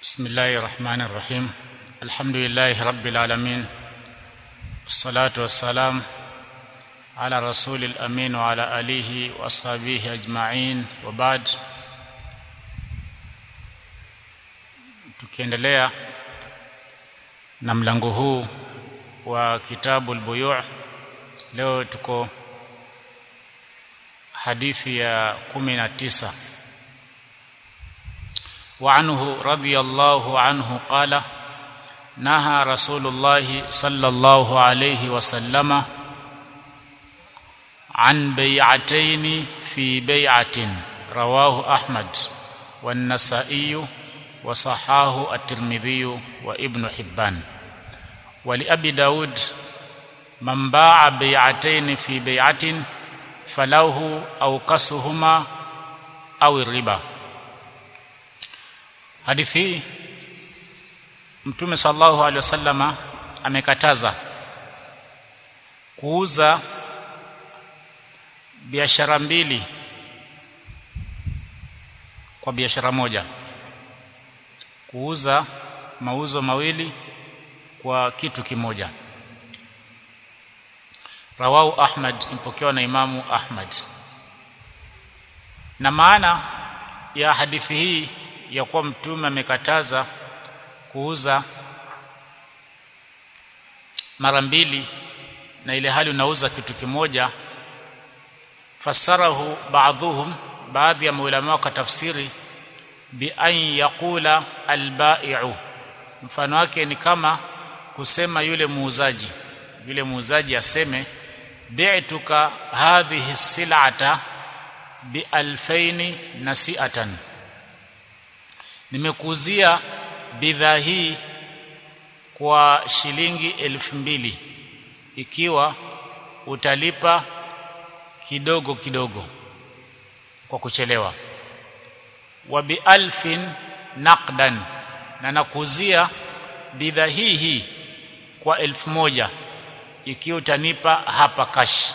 بسم الله الرحمن الرحيم الحمد لله رب العالمين والصلاة والسلام على رسول الأمين وعلى آله وأصحابه أجمعين وبعد tukiendelea na mlango huu wa kitabu al-buyu' leo tuko hadithi ya 19 وعنه رضي الله عنه قال نهى رسول الله صلى الله عليه وسلم عن بيعتين في بيعة رواه أحمد والنسائي وصحاه الترمذي وابن حبان ولأبي داود من باع بيعتين في بيعة فله أو كسهما أو الربا hadithi hii mtume sallallahu alaihi wasallama amekataza kuuza biashara mbili kwa biashara moja kuuza mauzo mawili kwa kitu kimoja rawahu ahmad impokewa na imamu ahmad na maana ya hadithi hii ya kuwa mtume amekataza kuuza mara mbili na ile hali unauza kitu kimoja fasarahu baadhuhum baadhi ya maulama wakatafsiri bi an yaqula albai'u mfano wake ni kama kusema yule muuzaji yule muuzaji aseme bi'tuka hadhihi sil'ata bi alfaini nasi'atan nimekuuzia bidhaa hii kwa shilingi elfu mbili ikiwa utalipa kidogo kidogo kwa kuchelewa wa bi alfin naqdan na nakuuzia bidhaa hii hii kwa elfu moja ikiwa utanipa hapa kash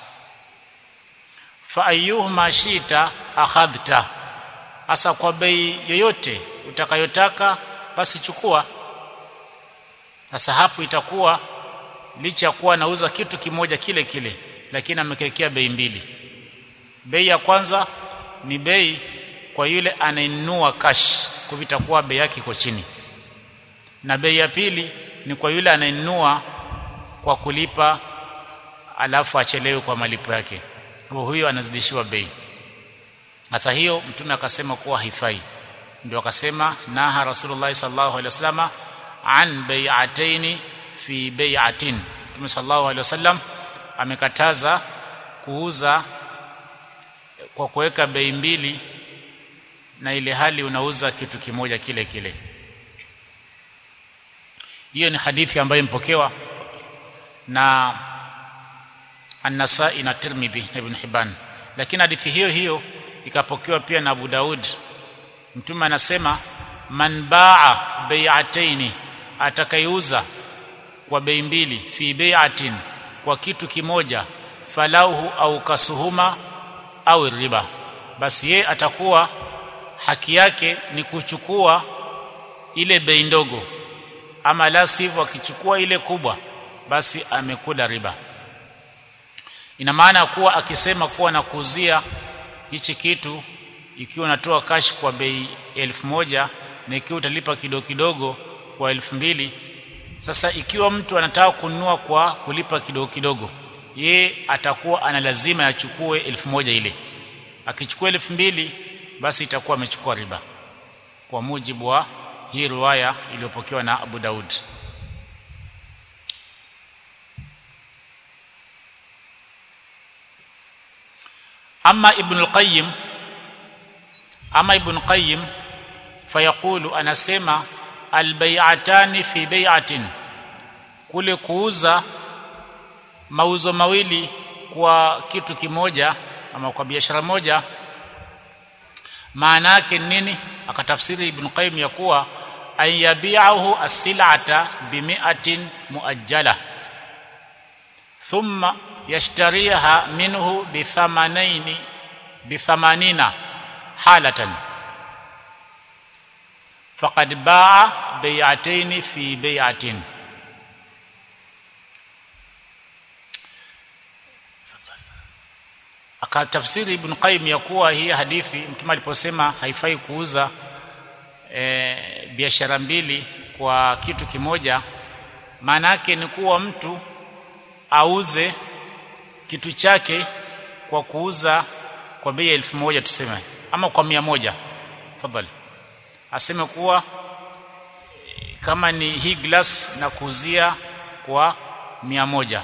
fa ayyuhuma shita akhadhta hasa kwa bei yoyote utakayotaka basi chukua sasa hapo itakuwa licha ya kuwa nauza kitu kimoja kile kile lakini amekekea bei mbili bei ya kwanza ni bei kwa yule anainunua cash kwa vitakuwa bei yake iko chini na bei ya pili ni kwa yule anainunua kwa kulipa alafu achelewe kwa malipo yake kwa huyo anazidishiwa bei sasa hiyo mtume akasema kuwa haifai ndio akasema naha rasulullah sallallahu alaihi wasallam an bai'ataini fi bai'atin mtume sallallahu alaihi wasallam amekataza kuuza kwa kuweka bei mbili na ile hali unauza kitu kimoja kile kile hiyo ni hadithi ambayo impokewa na An-Nasa'i na Tirmidhi na Ibn Hibban lakini hadithi hiyo hiyo ikapokewa pia na Abu Daud mtume anasema man baa bai'ataini atakayeuza kwa bei mbili fi bai'atin kwa kitu kimoja falahu au kasuhuma au riba basi ye atakuwa haki yake ni kuchukua ile bei ndogo ama la sivyo akichukua ile kubwa basi amekula riba ina maana kuwa akisema kuwa nakuuzia hichi kitu ikiwa unatoa cash kwa bei elfu moja na ikiwa utalipa kidogo kidogo kwa elfu mbili sasa ikiwa mtu anataka kununua kwa kulipa kidogo kidogo ye atakuwa ana lazima yachukue elfu moja ile akichukua elfu mbili basi itakuwa amechukua riba kwa mujibu wa hii riwaya iliyopokewa na Abu Daud ama ibn al-qayyim ama ibn qayyim fayaqulu anasema albay'atani fi bay'atin kule kuuza mauzo mawili kwa kitu kimoja ama kwa biashara moja maana yake nini akatafsiri ibn qayyim ya kuwa ayabi'ahu as-sil'ata bi mi'atin muajjala thumma yashtariha minhu bi thamanaini bi thamanina halatan faqad baa bai'atayn fi bai'atin akatafsiri ibn qayyim ya kuwa hii hadithi mtume aliposema haifai kuuza e, biashara mbili kwa kitu kimoja maana yake ni kuwa mtu auze kitu chake kwa kuuza kwa bei ya elfu moja tuseme ama kwa mia moja fadhali aseme kuwa kama ni hii glass na kuuzia kwa mia moja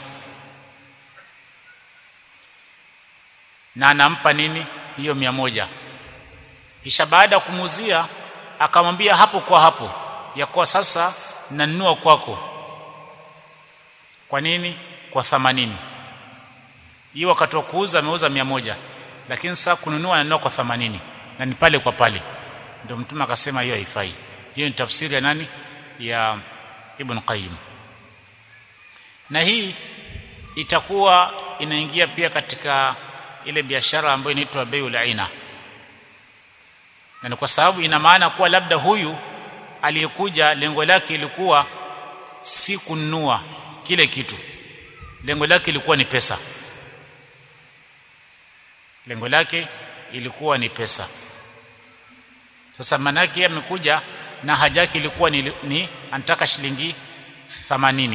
na anampa nini hiyo mia moja kisha baada ya kumuuzia akamwambia hapo kwa hapo ya kuwa sasa nanunua kwako kwa nini kwa thamanini hiyo wakati wa kuuza ameuza mia moja lakini sasa kununua ananunua kwa thamanini na ni pale kwa pale ndio mtume akasema hiyo haifai hiyo ni tafsiri ya nani ya Ibn Qayyim na hii itakuwa inaingia pia katika ile biashara ambayo inaitwa bai'ul aina na ni kwa sababu ina maana kuwa labda huyu aliyekuja lengo lake ilikuwa si kununua kile kitu lengo lake ilikuwa ni pesa lengo lake ilikuwa ni pesa sasa manake amekuja na haja yake ilikuwa ni, ni anataka shilingi 80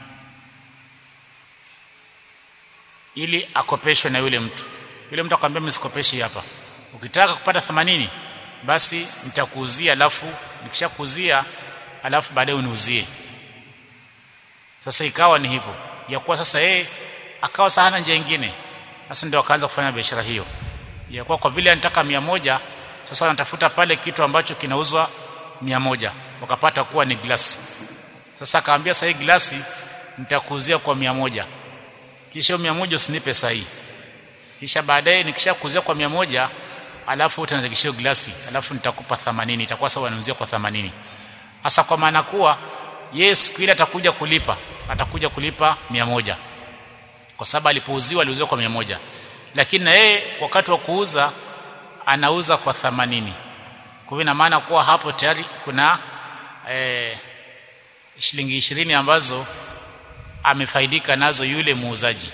ili akopeshwe na yule mtu yule mtu akamwambia msikopeshi hapa ukitaka kupata 80 basi nitakuuzia alafu nikishakuuzia alafu baadaye uniuzie sasa ikawa ni hivyo ya kuwa sasa yeye akawa sana njia nyingine sasa ndio akaanza kufanya biashara hiyo ya kuwa kwa vile anataka mia moja sasa wanatafuta pale kitu ambacho kinauzwa mia moja wakapata kuwa ni glasi sasa akaambia sasa hii glasi nitakuuzia kwa mia moja kisha mia moja usinipe sahi kisha baadaye nikishakuzia kwa mia moja alafu utanizidishia glasi alafu nitakupa 80 itakuwa sawa nauzia kwa 80 hasa kwa maana kuwa yeye siku ile atakuja kulipa atakuja kulipa mia moja kwa sababu alipouziwa aliuziwa kwa mia moja lakini na yeye wakati wa kuuza anauza kwa 80 kwa hivyo ina maana kuwa hapo tayari kuna eh, shilingi ishirini ambazo amefaidika nazo yule muuzaji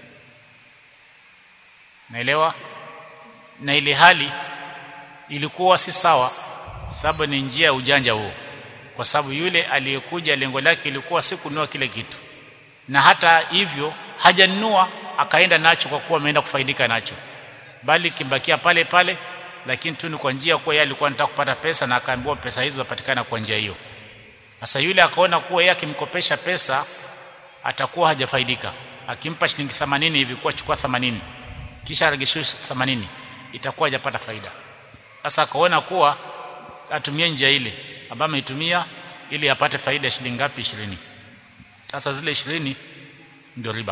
naelewa na ile hali ilikuwa si sawa sababu ni njia ya ujanja huo kwa sababu yule aliyekuja lengo lake ilikuwa si kununua kile kitu na hata hivyo hajanunua akaenda nacho kwa kuwa ameenda kufaidika nacho bali kibakia pale pale lakini tu ni kwa njia kuwa yeye alikuwa anataka kupata pesa na akaambiwa pesa hizo zapatikana kwa njia hiyo sasa yule akaona kuwa yeye akimkopesha pesa atakuwa hajafaidika akimpa shilingi 80 hivi kwa chukua 80 kisha aregeshiwe 80 itakuwa hajapata faida sasa akaona kuwa atumie njia ile ambayo ameitumia ili apate faida ya shilingi ngapi 20 sasa zile 20 ndio riba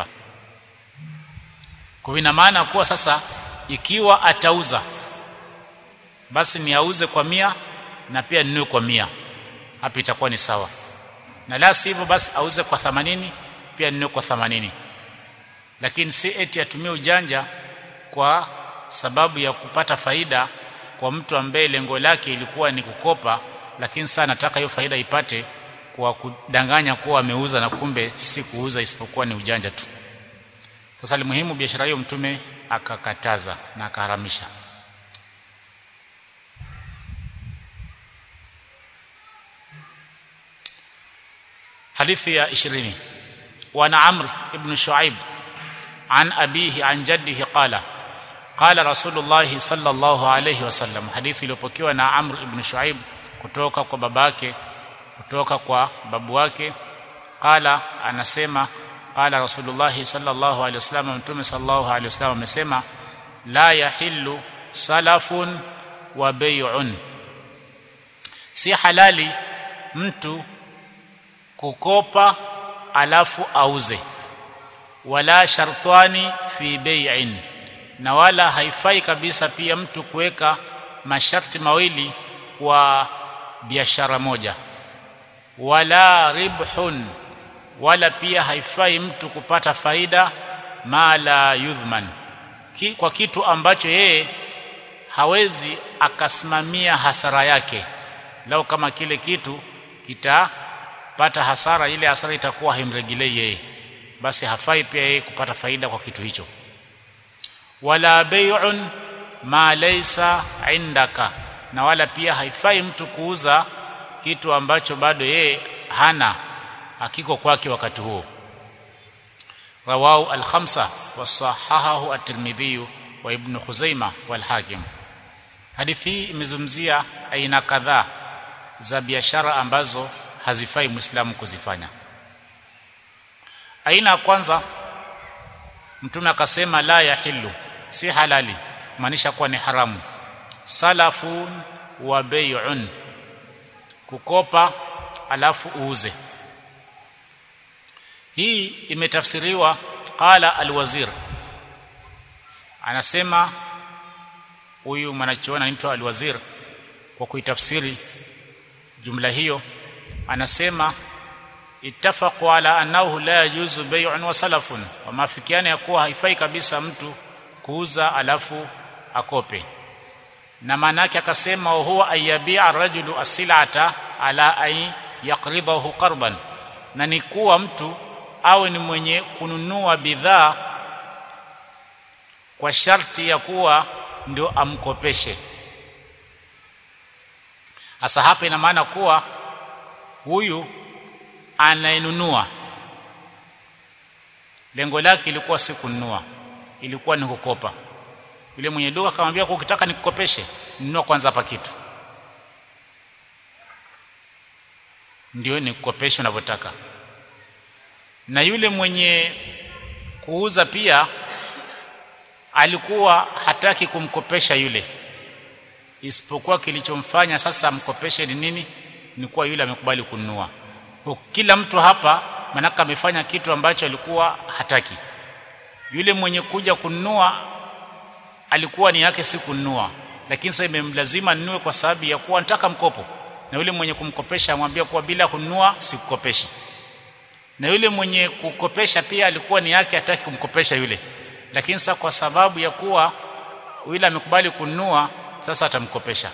kwa ina maana kuwa sasa ikiwa atauza basi ni auze kwa mia na pia ninunue kwa mia hapa itakuwa ni sawa na la sivyo basi auze kwa 80 pia ninunue kwa 80 lakini si eti atumie ujanja kwa sababu ya kupata faida kwa mtu ambaye lengo lake ilikuwa ni kukopa lakini sasa nataka hiyo faida ipate kwa kudanganya kuwa ameuza na kumbe si kuuza isipokuwa ni ujanja tu sasa limuhimu biashara hiyo mtume akakataza na akaharamisha hadithi ya 20 wa amr ibn shuaib an abihi an jaddihi qala qala rasulullah sallallahu alayhi wasallam hadithi iliyopokewa na amr ibn shuaib kutoka kwa babake kutoka kwa babu wake qala anasema qala rasulullah sallallahu alayhi wasallam mtume sallallahu alayhi wasallam amesema la yahillu salafun wa bay'un si halali mtu kukopa alafu auze wala shartani fi bai'in na wala haifai kabisa pia mtu kuweka masharti mawili kwa biashara moja wala ribhun wala pia haifai mtu kupata faida ma la yudhman Ki, kwa kitu ambacho yeye hawezi akasimamia hasara yake lao kama kile kitu kitapata hasara ile hasara itakuwa haimrejelei yeye basi hafai pia yeye kupata faida kwa kitu hicho wala bai'un ma laysa indaka na wala pia haifai mtu kuuza kitu ambacho bado yeye hana hakiko kwake wakati huo rawahu al-khamsa wasahahahu at-tirmidhi wa ibn khuzaimah wal hakim hadithi hii imezungumzia aina kadhaa za biashara ambazo hazifai muislamu kuzifanya aina ya kwanza mtume akasema la yahillu si halali maanisha kuwa ni haramu salafun wa bai'un kukopa alafu uuze hii imetafsiriwa qala alwazir anasema huyu mwanachuoni anaitwa alwazir kwa kuitafsiri jumla hiyo anasema ittafaqu ala annahu la yajuzu bay'un wa salafun wamafikiana ya kuwa haifai kabisa mtu kuuza alafu akope na maana yake akasema huwa ayabi'a rajulu asilata ala ay yaqridahu qarban na ni kuwa mtu awe ni mwenye kununua bidhaa kwa sharti ya kuwa ndio amkopeshe hasa hapa ina maana kuwa huyu anayenunua lengo lake ilikuwa si kununua ilikuwa ni kukopa yule mwenye duka akamwambia kwa ukitaka nikukopeshe nunua kwanza hapa kitu ndio nikukopeshe unavyotaka na yule mwenye kuuza pia alikuwa hataki kumkopesha yule isipokuwa kilichomfanya sasa amkopeshe ni nini ni kuwa yule amekubali kununua kila mtu hapa manaka amefanya kitu ambacho alikuwa hataki yule mwenye kuja kununua alikuwa ni yake si kununua lakini sasa imemlazima ninunue kwa sababu ya kuwa nataka mkopo na yule mwenye kumkopesha amwambia kuwa bila kununua sikukopeshi na yule mwenye kukopesha pia alikuwa ni yake hataki kumkopesha yule lakini sasa kwa sababu ya kuwa yule amekubali kununua sasa atamkopesha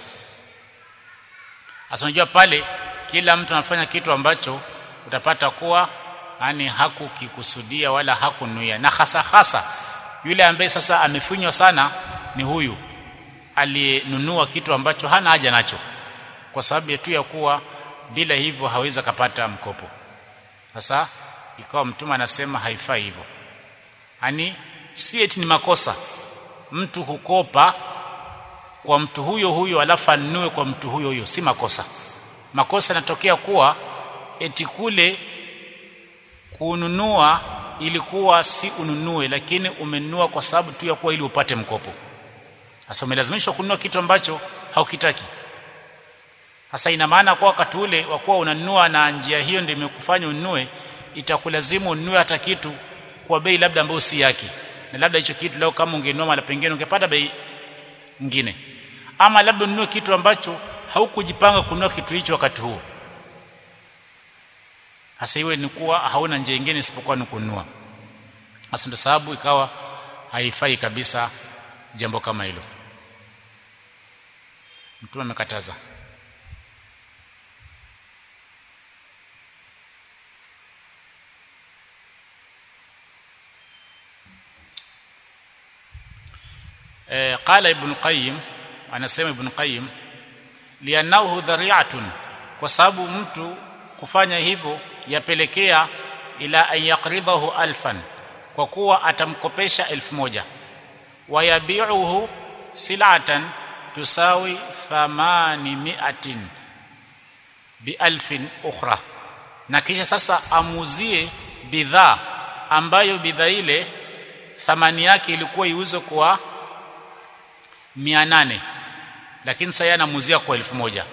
sasa unajua pale kila mtu anafanya kitu ambacho utapata kuwa yani hakukikusudia wala hakunuia na hasa hasa yule ambaye sasa amefunywa sana ni huyu aliyenunua kitu ambacho hana haja nacho kwa sababu tu ya kuwa bila hivyo hawezi kapata mkopo sasa ikawa mtume anasema haifai hivyo yani si eti ni makosa mtu hukopa kwa mtu huyo huyo alafu anunue kwa mtu huyo huyo si makosa makosa yanatokea kuwa eti kule kununua ilikuwa si ununue lakini umenunua kwa sababu tu ya kuwa ili upate mkopo sasa umelazimishwa kununua kitu ambacho haukitaki sasa ina maana kwa wakati ule wa kuwa unanunua na njia hiyo ndio imekufanya ununue itakulazimu ununue hata kitu kwa bei labda ambayo si yake na labda hicho kitu leo kama ungenunua mara pengine ungepata bei nyingine ama labda ununue kitu ambacho haukujipanga kununua kitu hicho wakati huo hasa iwe ni kuwa hauna njia nyingine isipokuwa ni kununua hasa ndio sababu ikawa haifai kabisa jambo kama hilo mtume amekataza eh, qala ibn qayyim anasema ibn qayyim lianahu dhari'atun kwa sababu mtu kufanya hivyo yapelekea ila an yaqridahu alfan kwa kuwa atamkopesha elfu moja wayabi'uhu silatan tusawi thamani miatin bialfin ukhra na kisha sasa amuzie bidhaa ambayo bidhaa ile thamani yake ilikuwa iuzwe kwa 800 lakini sasa anamuzia kwa elfu moja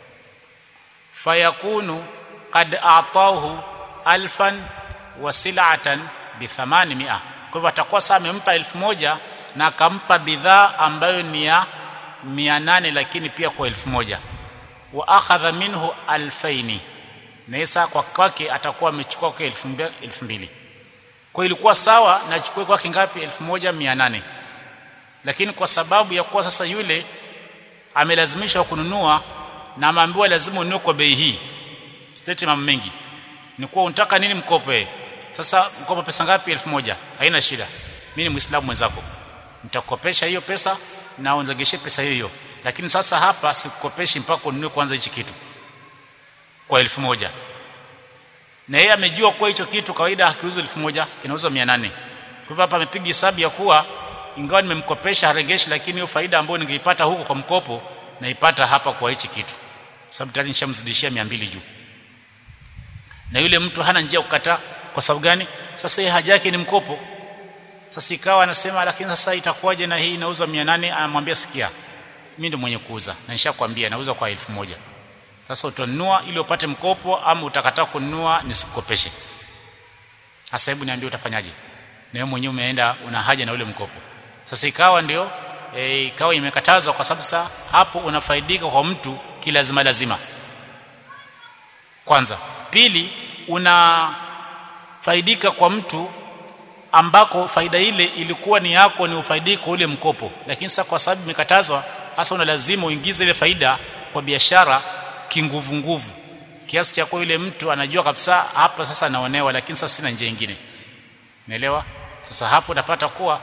fayakunu qad a'tahu alfan wa sil'atan bi 800 kwa hivyo atakuwa sasa amempa elfu moja na akampa bidhaa ambayo ni ya 800 lakini pia kwa elfu moja wa akhadha minhu alfaini na sasa kwa kwake atakuwa amechukua kwa elfu mbili kwa ilikuwa sawa na chukue kwake ngapi 1800 lakini kwa sababu ya kuwa sasa yule amelazimishwa kununua na ameambiwa lazima ununue kwa bei hii silete mambo mengi ni kuwa unataka nini mkope sasa mkopo pesa ngapi elfu moja haina shida mimi ni muislamu mwenzako nitakukopesha hiyo pesa na uniregeshe pesa hiyo hiyo lakini sasa hapa sikukopeshi mpaka ununue kwanza hichi kitu kwa elfu moja na yeye amejua kuwa hicho kitu kawaida hakiuzwi elfu moja kinauzwa mia nane kwa hivyo hapa amepiga hesabu ya kuwa ingawa nimemkopesha haregeshi lakini hiyo faida ambayo ningeipata huko kwa mkopo naipata hapa kwa hichi kitu sababu tayari nishamzidishia 200 juu na yule mtu hana njia kukataa kwa sababu gani sasa yeye haja yake ni mkopo sasa ikawa anasema lakini sasa itakuwaje na hii inauzwa 800 anamwambia sikia mimi ndio mwenye kuuza na nishakwambia nauza kwa elfu moja sasa utanunua ili upate mkopo ama utakataa kununua nisikukopeshe sasa hebu niambie utafanyaje na wewe mwenyewe umeenda una haja na ule mkopo sasa ikawa ndio e, ikawa imekatazwa kwa sababu sasa hapo unafaidika kwa mtu kilazima lazima kwanza pili unafaidika kwa mtu ambako faida ile ilikuwa ni yako ni ufaidiko ule mkopo lakini sasa kwa sababu imekatazwa hasa una lazima uingize ile faida kwa biashara kinguvu nguvu kiasi cha kwa yule mtu anajua kabisa hapa sasa anaonewa lakini sasa sina njia nyingine naelewa sasa hapo unapata kuwa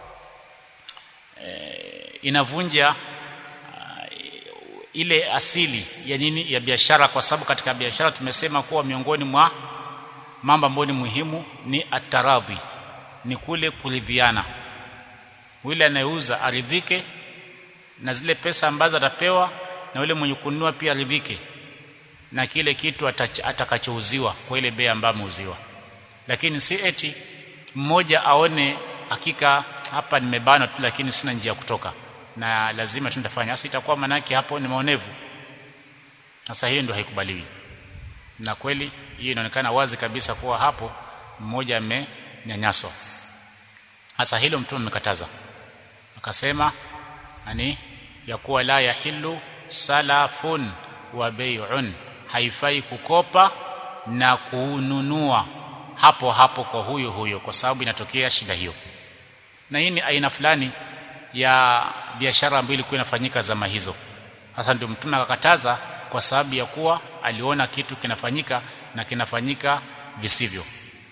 e, inavunja uh, ile asili ya nini ya biashara kwa sababu katika biashara tumesema kuwa miongoni mwa mambo ambayo ni muhimu ni ataradhi ni kule kuridhiana yule anayeuza aridhike na zile pesa ambazo atapewa na yule mwenye kununua pia aridhike na kile kitu atakachouziwa kwa ile bei ambayo ameuziwa lakini si eti mmoja aone hakika hapa nimebana tu lakini sina njia kutoka na lazima tu nitafanya sasa itakuwa manake hapo ni maonevu sasa hiyo ndio haikubaliwi na kweli hiyo inaonekana wazi kabisa kuwa hapo mmoja amenyanyaswa hasa hilo mtume amekataza akasema ani ya kuwa la yahillu salafun wa bai'un haifai kukopa na kununua hapo hapo kwa huyo huyo kwa sababu inatokea shida hiyo na hii ni aina fulani ya biashara ambayo ilikuwa inafanyika zama hizo sasa ndio mtume akakataza kwa sababu ya kuwa aliona kitu kinafanyika na kinafanyika visivyo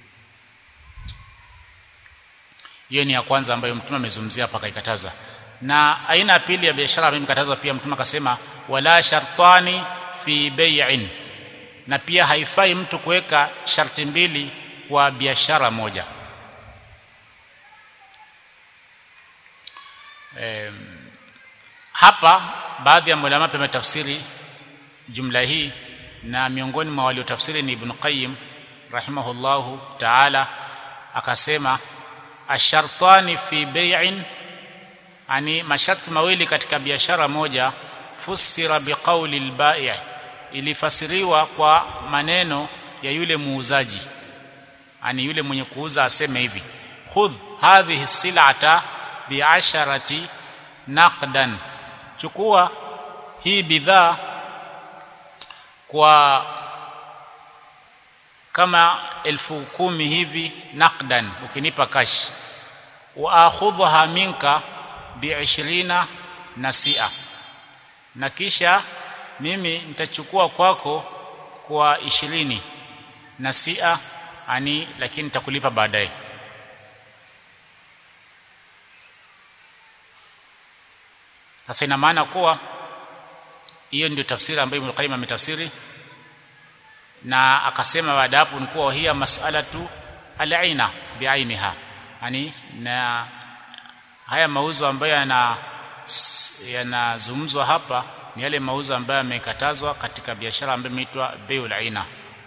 hiyo ni ya kwanza ambayo mtume amezungumzia hapa akaikataza na aina ya pili ya biashara ambayo imekatazwa pia mtume akasema wala shartani fi bai'in na pia haifai mtu kuweka sharti mbili kwa biashara moja e, hapa baadhi ya ulama pia wametafsiri jumla hii na miongoni mwa waliotafsiri ni Ibn Qayyim rahimahullahu ta'ala akasema ashartani fi bai'in ani masharti mawili katika biashara moja fusira biqauli albai' ilifasiriwa kwa maneno ya yule muuzaji ani yule mwenye kuuza aseme hivi khudh hadhihi sil'ata bi'asharati naqdan chukua hii bidhaa kwa kama elfu kumi hivi naqdan ukinipa kash wa akhudha minka bi'ishrina nasia na kisha mimi nitachukua kwako kwa ishirini nasia ani lakini nitakulipa baadaye sasa ina maana kuwa hiyo ndio tafsiri ambayo Ibn Qayyim ametafsiri na akasema baada hapo ni kuwa hiya mas'alatu al-aina bi'ainiha yani na haya mauzo ambayo yana yanazungumzwa hapa ni yale mauzo ambayo yamekatazwa katika biashara ambayo imeitwa bai'ul aina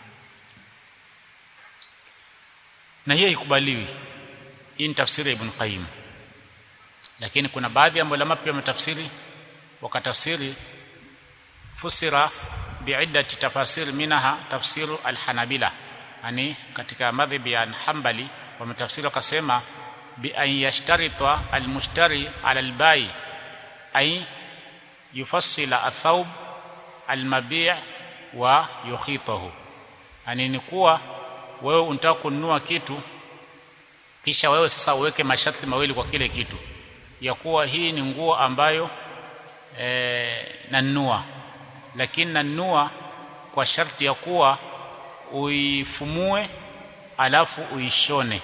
na hiyo ikubaliwi hii ni tafsiri ya Ibn Qayyim lakini kuna baadhi ya ulama pia wametafsiri wakatafsiri fusira biiddati tafasir minha tafsiru alhanabila yani katika madhhabi ya Hanbali wametafsiri wakasema bi an yashtarita almushtari ala albai ay yufassila athawb almabi' wa yukhitahu yani ni kuwa wewe unataka kununua kitu kisha wewe sasa uweke masharti mawili kwa kile kitu ya kuwa hii ni nguo ambayo e, nanunua lakini nanunua kwa sharti ya kuwa uifumue alafu uishone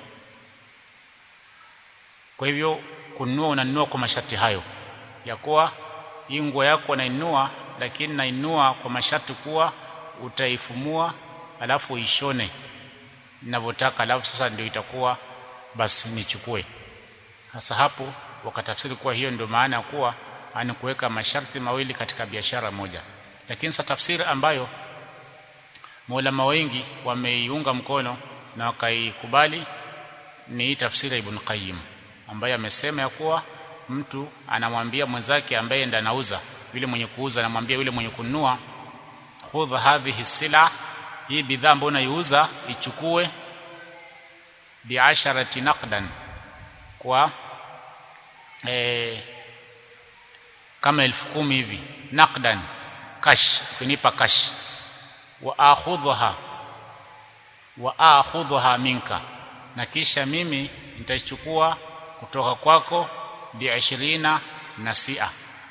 kwa hivyo kununua unanunua kwa masharti hayo ya kuwa hii nguo yako nainua lakini nainua kwa masharti kuwa utaifumua alafu uishone ninavyotaka alafu sasa ndio itakuwa basi nichukue sasa hapo wakatafsiri kuwa hiyo ndio maana ya kuwa ani kuweka masharti mawili katika biashara moja lakini sasa tafsiri ambayo maulama wengi wameiunga mkono na wakaikubali ni tafsiri ya Ibn Qayyim ambaye amesema ya kuwa mtu anamwambia mwenzake ambaye ndiye anauza yule mwenye kuuza anamwambia yule mwenye kununua khudh hadhihi sila hii bidhaa ambayo unaiuza ichukue biasharati naqdan kwa e, kama elfu kumi hivi naqdan cash ukinipa cash wa akhudhaha wa akhudhaha minka na kisha mimi nitachukua kutoka kwako bi 20 nasia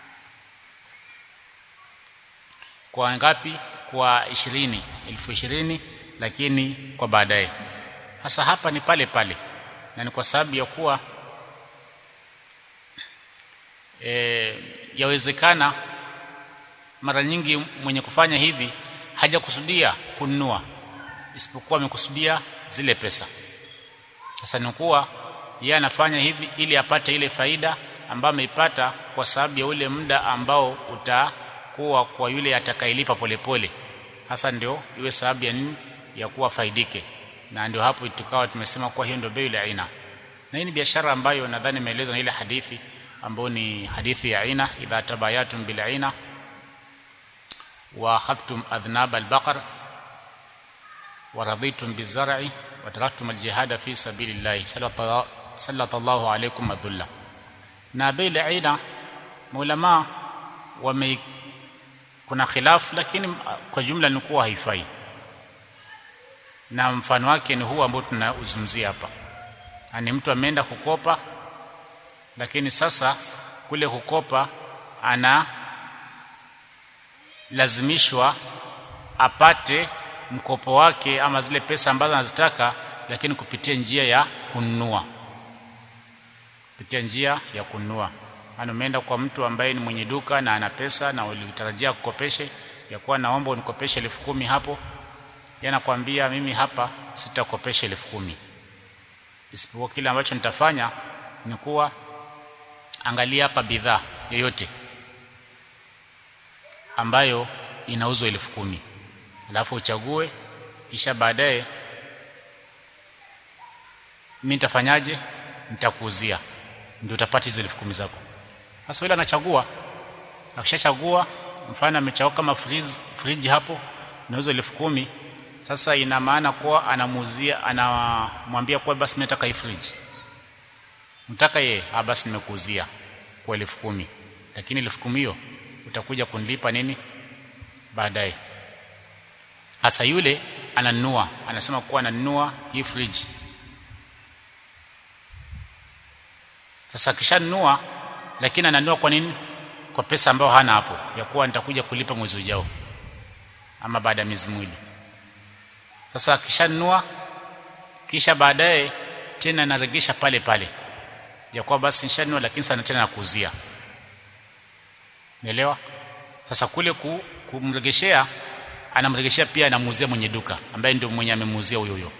kwa ngapi kwa 20 elfu 20 lakini kwa baadaye hasa hapa ni pale pale na ni kwa sababu ya kuwa e, yawezekana mara nyingi mwenye kufanya hivi hajakusudia kununua isipokuwa amekusudia zile pesa sasa ni kuwa yeye anafanya hivi ili apate ile faida ambayo ameipata kwa sababu ya ule muda ambao utakuwa kwa yule atakayelipa polepole hasa ndio iwe sababu ya nini ya kuwa faidike na ndio hapo tukawa tumesema kuwa hiyo ndio bei ya aina na hii ni biashara ambayo nadhani imeelezwa na ile hadithi ambayo ni hadithi ya aina idha tabayatum bil aina wa akhadtum adhnab al baqar wa raditum bizar'i wa taraktum al jihad fi sabilillah sallallahu alaykum adhulla na bei ya aina maulama wame kuna khilafu lakini kwa jumla ni kuwa haifai na mfano wake ni huu ambao tunauzungumzia hapa ni mtu ameenda kukopa lakini sasa kule kukopa ana lazimishwa apate mkopo wake ama zile pesa ambazo anazitaka lakini kupitia njia ya kununua kupitia njia ya kununua ana umeenda kwa mtu ambaye ni mwenye duka na ana pesa na ulitarajia kukopeshe ya kuwa naomba unikopeshe elfu kumi hapo yanakwambia mimi hapa sitakopesha elfu kumi isipokuwa kile ambacho nitafanya ni kuwa angalia hapa bidhaa yoyote ambayo inauzwa elfu kumi alafu uchague kisha baadaye mimi nitafanyaje nitakuuzia ndio utapata hizo elfu kumi zako sasa yule anachagua akishachagua mfano amechagua kama fridge fridge hapo inauzwa elfu kumi sasa ina maana kuwa anamuuzia anamwambia kuwa basi mimi nataka hii fridge mtaka ye ah basi nimekuuzia kwa elfu kumi lakini elfu kumi hiyo utakuja kunilipa nini baadaye hasa yule ananunua anasema kuwa ananunua hii fridge sasa akishanunua lakini ananunua kwa nini kwa pesa ambayo hana hapo ya kuwa nitakuja kulipa mwezi ujao ama baada ya miezi miwili sasa akishanunua kisha baadaye tena naregesha pale pale ya kuwa basi nishanunua lakini sana tena nakuuzia umeelewa sasa kule ku, kumregeshea anamregeshea pia anamuuzia mwenye duka ambaye ndio mwenye amemuuzia huyo huyo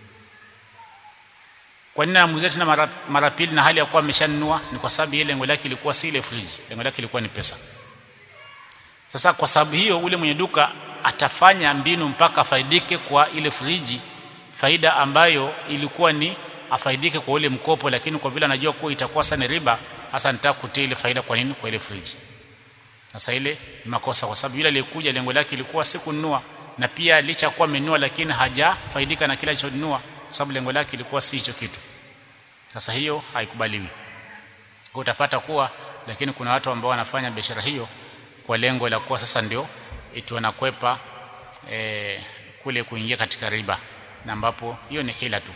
kwa nini anamuuzia tena mara, mara pili na hali ya kuwa ameshanunua ni kwa sababu ile lengo lake ilikuwa si ile fridge lengo lake ilikuwa ni pesa sasa kwa sababu hiyo ule mwenye duka atafanya mbinu mpaka afaidike kwa ile friji faida ambayo ilikuwa ni afaidike kwa ule mkopo lakini kwa vile anajua kuwa itakuwa sana riba hasa nitaka kutia ile faida kwa nini kwa ile friji sasa ile ni makosa kwa sababu yule aliyekuja lengo lake ilikuwa si kununua na pia licha kuwa amenunua lakini hajafaidika na kile alichonunua kwa sababu lengo lake ilikuwa si hicho kitu sasa hiyo haikubaliwi kwa utapata kuwa lakini kuna watu ambao wanafanya biashara hiyo kwa lengo la kuwa sasa ndio eti wanakwepa e, kule kuingia katika riba na ambapo hiyo ni hila tu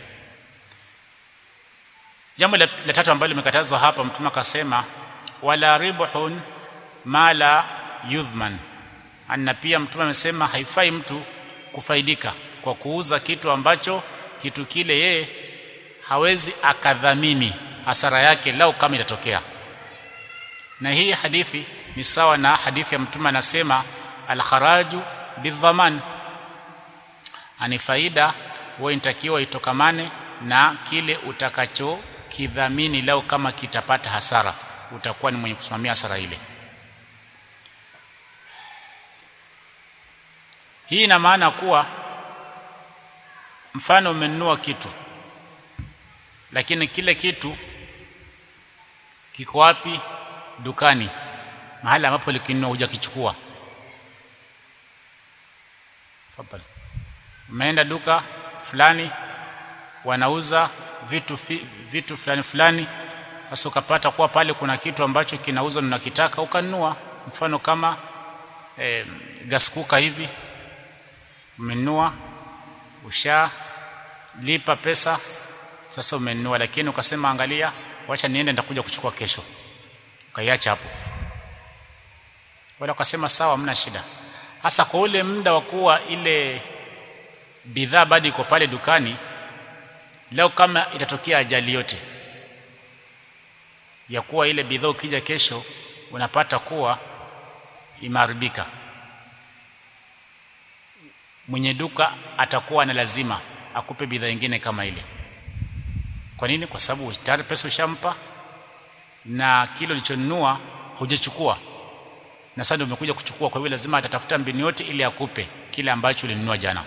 jambo la, la tatu ambalo limekatazwa hapa mtume akasema wala ribhun ma la yudhman na pia mtume amesema haifai mtu kufaidika kwa kuuza kitu ambacho kitu kile yeye hawezi akadhamini hasara yake lau kama itatokea na hii hadithi ni sawa na hadithi ya mtume anasema alkharaju bidhaman ani faida huwa inatakiwa itokamane na kile utakacho kidhamini lau kama kitapata hasara utakuwa ni mwenye kusimamia hasara ile hii ina maana kuwa mfano umenunua kitu lakini kile kitu kiko wapi dukani mahali ambapo likinunua hujakichukua tafadhali umeenda duka fulani wanauza vitu fi, vitu fulani fulani sasa ukapata kuwa pale kuna kitu ambacho kinauzwa na unakitaka ukanunua mfano kama e, gas cooker hivi umenunua ushalipa pesa sasa umenunua lakini ukasema angalia wacha niende nitakuja kuchukua kesho ukaiacha hapo wala ukasema sawa hamna shida hasa kwa ule muda wa kuwa ile bidhaa bado iko pale dukani leo kama itatokea ajali yote ya kuwa ile bidhaa ukija kesho unapata kuwa imeharibika mwenye duka atakuwa na lazima akupe bidhaa nyingine kama ile kwa nini kwa sababu tayari pesa ushampa na kile ulichonunua hujachukua na sasa ndio umekuja kuchukua kwa hiyo lazima atatafuta mbinu yote ili akupe kile ambacho ulinunua jana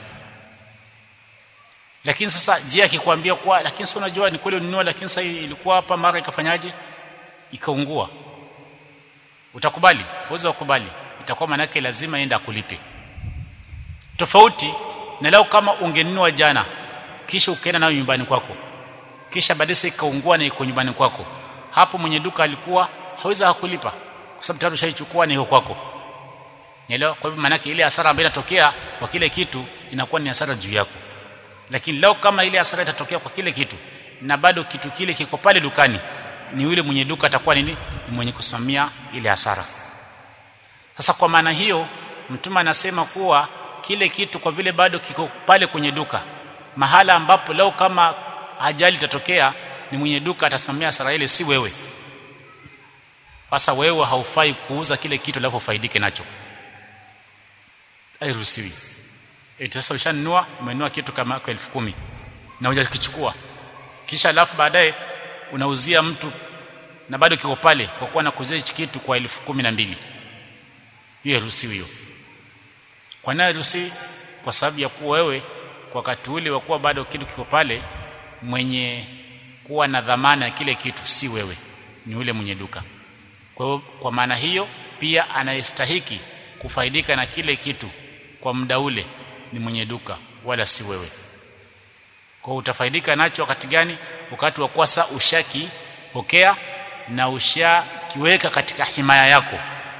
lakini sasa je akikwambia kwa lakini sasa unajua ni kweli ulinunua lakini sasa ilikuwa hapa mara ikafanyaje ikaungua utakubali uweze kukubali itakuwa manake lazima enda kulipe tofauti na leo kama ungenunua jana kisha ukaenda nayo nyumbani kwako kisha baadaye ikaungua na iko nyumbani kwako hapo mwenye duka alikuwa hawezi hakulipa kwa sababu tayari ushaichukua na iko kwako Nielewa? Kwa hivyo maana ile hasara ambayo inatokea kwa kile kitu inakuwa ni hasara juu yako. Lakini leo kama ile hasara itatokea kwa kile kitu na bado kitu kile kiko pale dukani, ni yule mwenye duka atakuwa nini? Ni mwenye kusimamia ile hasara. Sasa kwa maana hiyo Mtume anasema kuwa kile kitu kwa vile bado kiko pale kwenye duka, mahala ambapo leo kama ajali itatokea, ni mwenye duka atasimamia hasara ile, si wewe. Sasa wewe haufai kuuza kile kitu alafu ufaidike nacho hairuhusiwi. Eti sasa ushanunua, umenunua kitu kama kwa elfu kumi na hujakichukua, kisha alafu baadaye unauzia mtu na bado kiko pale, kwa kuwa nakuzia hichi kitu kwa elfu kumi na mbili. Hiyo hairuhusiwi hiyo. Kwa nini hairuhusiwi? Kwa sababu ya kuwa wewe kwa wakati ule wa kuwa bado kitu kiko pale, mwenye kuwa na dhamana ya kile kitu si wewe, ni yule mwenye duka. Kwa hiyo kwa maana hiyo pia anayestahiki kufaidika na kile kitu kwa muda ule ni mwenye duka wala si wewe. Kwa utafaidika nacho wakati gani? Wakati wa kuwa sasa ushakipokea na ushakiweka katika himaya yako,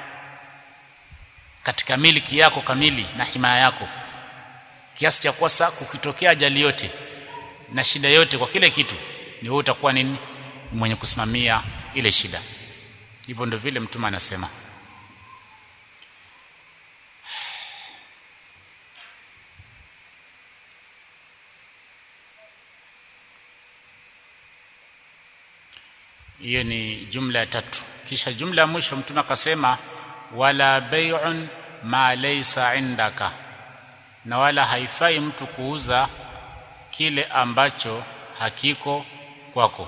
katika miliki yako kamili na himaya yako, kiasi cha kuwa sasa kukitokea ajali yote na shida yote kwa kile kitu, ni wewe utakuwa nini? Mwenye kusimamia ile shida. Hivyo ndio vile Mtume anasema. hiyo ni jumla ya tatu kisha jumla ya mwisho mtume akasema wala bai'un ma laysa indaka na wala haifai mtu kuuza kile ambacho hakiko kwako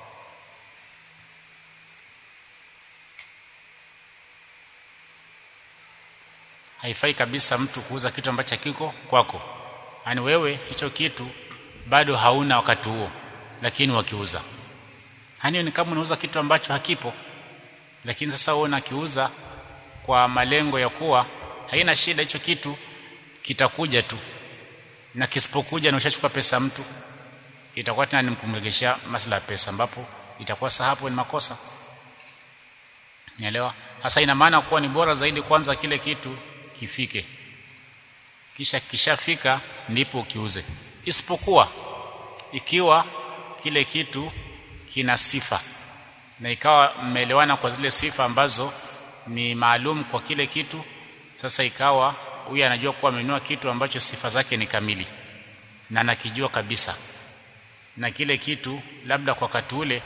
haifai kabisa mtu kuuza kitu ambacho hakiko kwako yaani wewe hicho kitu bado hauna wakati huo lakini wakiuza Hani ni kama unauza kitu ambacho hakipo, lakini sasa wewe unakiuza kwa malengo ya kuwa haina shida, hicho kitu kitakuja tu, na kisipokuja na ushachukua pesa mtu, itakuwa tena nimkumregesha masuala ya pesa, ambapo itakuwa sasa hapo ni makosa. Nielewa? Sasa ina maana kuwa ni bora zaidi kwanza kile kitu kifike, kisha kishafika ndipo ukiuze, isipokuwa ikiwa kile kitu kina sifa na ikawa mmeelewana kwa zile sifa ambazo ni maalum kwa kile kitu sasa ikawa huyu anajua kuwa amenunua kitu ambacho sifa zake ni kamili na anakijua kabisa na kile kitu labda kwa wakati ule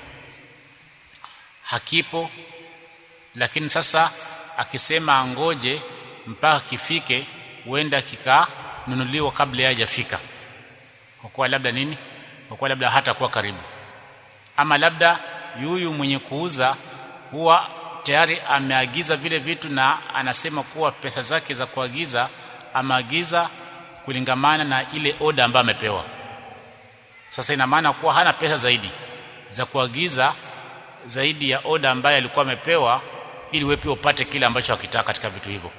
hakipo lakini sasa akisema angoje mpaka kifike huenda kikanunuliwa kabla hajafika kwa kuwa labda nini kwa kuwa labda hatakuwa karibu ama labda yuyu mwenye kuuza huwa tayari ameagiza vile vitu na anasema kuwa pesa zake za kuagiza ameagiza kulingamana na ile oda ambayo amepewa sasa ina maana kuwa hana pesa zaidi za kuagiza zaidi ya oda ambayo alikuwa amepewa ili wewe pia upate kile ambacho hakitaka katika vitu hivyo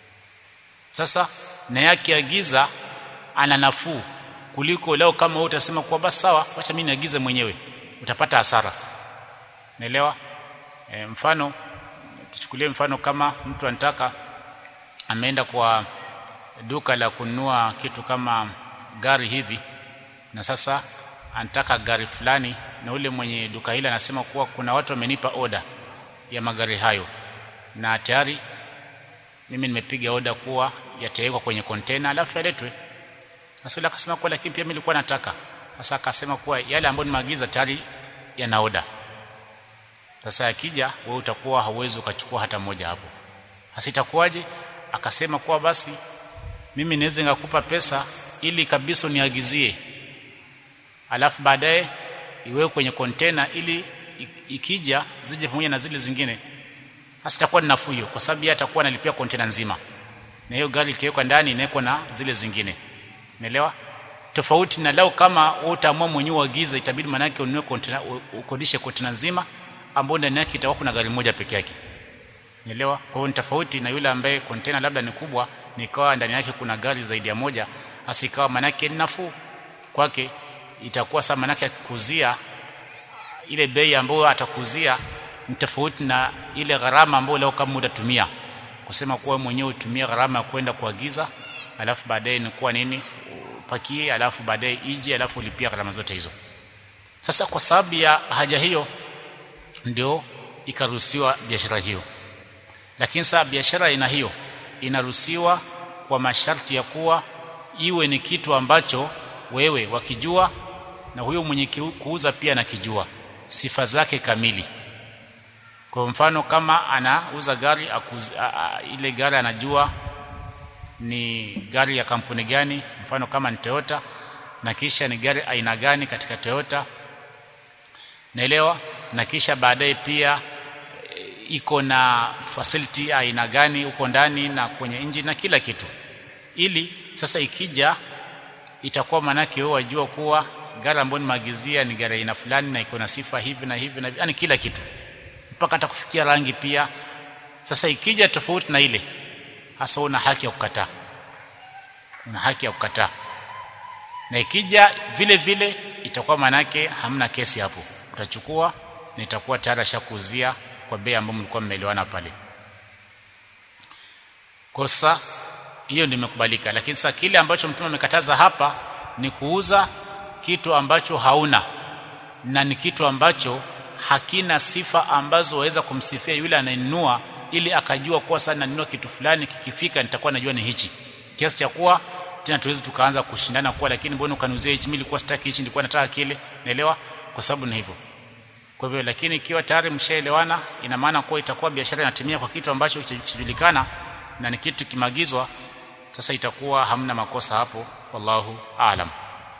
sasa na yake agiza ana nafuu kuliko leo kama wewe utasema kuwa basi sawa acha mimi niagize mwenyewe utapata hasara naelewa e, mfano tuchukulie mfano kama mtu anataka ameenda kwa duka la kununua kitu kama gari hivi na sasa anataka gari fulani na ule mwenye duka hili anasema kuwa kuna watu wamenipa oda ya magari hayo na tayari mimi nimepiga oda kuwa yatawekwa kwenye kontena alafu yaletwe sasa akasema kuwa lakini pia mimi nilikuwa nataka sasa akasema kuwa yale ambayo nimeagiza tayari yana oda sasa akija wewe utakuwa hauwezi ukachukua hata moja hapo sasa itakuwaje akasema kuwa basi mimi naweza ngakupa pesa ili kabisa uniagizie alafu baadaye iwewe kwenye kontena ili ikija zije pamoja na zile zingine sasa itakuwa ni nafuu hiyo kwa sababu yeye atakuwa analipia kontena nzima na hiyo gari ikiwekwa ndani inawekwa na zile zingine umeelewa tofauti na lao kama wewe utaamua mwenyewe uagize itabidi manake ununue kontena ukodishe kontena nzima ambayo ndani yake itakuwa kuna gari moja peke yake umeelewa kwa hiyo ni tofauti na yule ambaye kontena labda ni kubwa nikawa ndani yake kuna gari zaidi ya moja hasa ikawa manake nafuu kwake itakuwa sasa manake kuzia ile bei ambayo atakuzia ni tofauti na ile gharama ambayo leo kama utatumia kusema kuwa mwenyewe utumie gharama ya kwenda kuagiza alafu baadaye ni kuwa nini upakie alafu baadaye ije alafu ulipia gharama zote hizo sasa kwa sababu ya haja hiyo ndio ikaruhusiwa biashara hiyo lakini sasa biashara aina hiyo inaruhusiwa kwa masharti ya kuwa iwe ni kitu ambacho wewe wakijua na huyo mwenye kuuza pia anakijua sifa zake kamili kwa mfano kama anauza gari akuzi, a, a, ile gari anajua ni gari ya kampuni gani mfano kama ni Toyota na kisha ni gari aina gani katika Toyota naelewa na kisha baadaye pia e, iko na facility aina gani huko ndani na kwenye engine na kila kitu ili sasa ikija itakuwa manake wewe wajua kuwa gari ambayo nimeagizia ni gari aina fulani na iko na sifa hivi na hivi na yani kila kitu mpaka hata kufikia rangi pia sasa ikija tofauti na ile hasa una haki ya kukataa una haki ya kukataa na ikija vile vile itakuwa manake hamna kesi hapo utachukua na itakuwa tayari ashakuzia kwa bei ambayo mlikuwa mmeelewana pale kosa hiyo ndio imekubalika lakini sasa kile ambacho mtume amekataza hapa ni kuuza kitu ambacho hauna na ni kitu ambacho hakina sifa ambazo waweza kumsifia yule anayenunua ili akajua kuwa sana nanunua kitu fulani kikifika nitakuwa najua ni hichi kiasi cha kuwa tena tuwezi tukaanza kushindana kuwa lakini mbona ukaniuzia hichi mimi nilikuwa sitaki hichi nilikuwa nataka kile naelewa kwa sababu ni hivyo kwa hivyo lakini ikiwa tayari mshaelewana ina maana kuwa itakuwa biashara inatimia kwa kitu ambacho kijulikana na ni kitu kimagizwa sasa itakuwa hamna makosa hapo wallahu aalam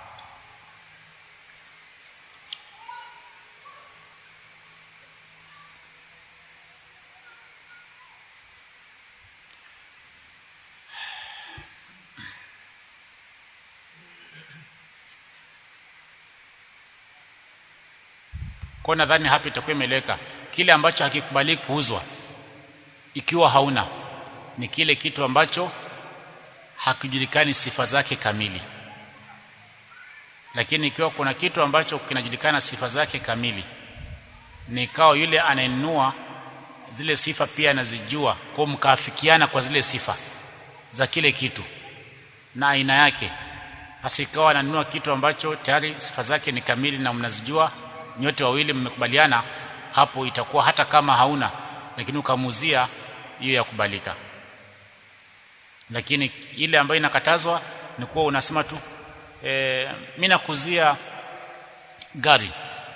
kwa nadhani hapa itakuwa imeleka kile ambacho hakikubaliki kuuzwa ikiwa hauna ni kile kitu ambacho hakijulikani sifa zake kamili lakini ikiwa kuna kitu ambacho kinajulikana sifa zake kamili ni ikawa yule anayenunua zile sifa pia anazijua kwa mkaafikiana kwa zile sifa za kile kitu na aina yake hasa ikawa ananunua kitu ambacho tayari sifa zake ni kamili na mnazijua nyote wawili mmekubaliana hapo itakuwa hata kama hauna lakini ukamuzia hiyo ya kubalika lakini ile ambayo inakatazwa ni kuwa unasema tu e, mimi nakuzia gari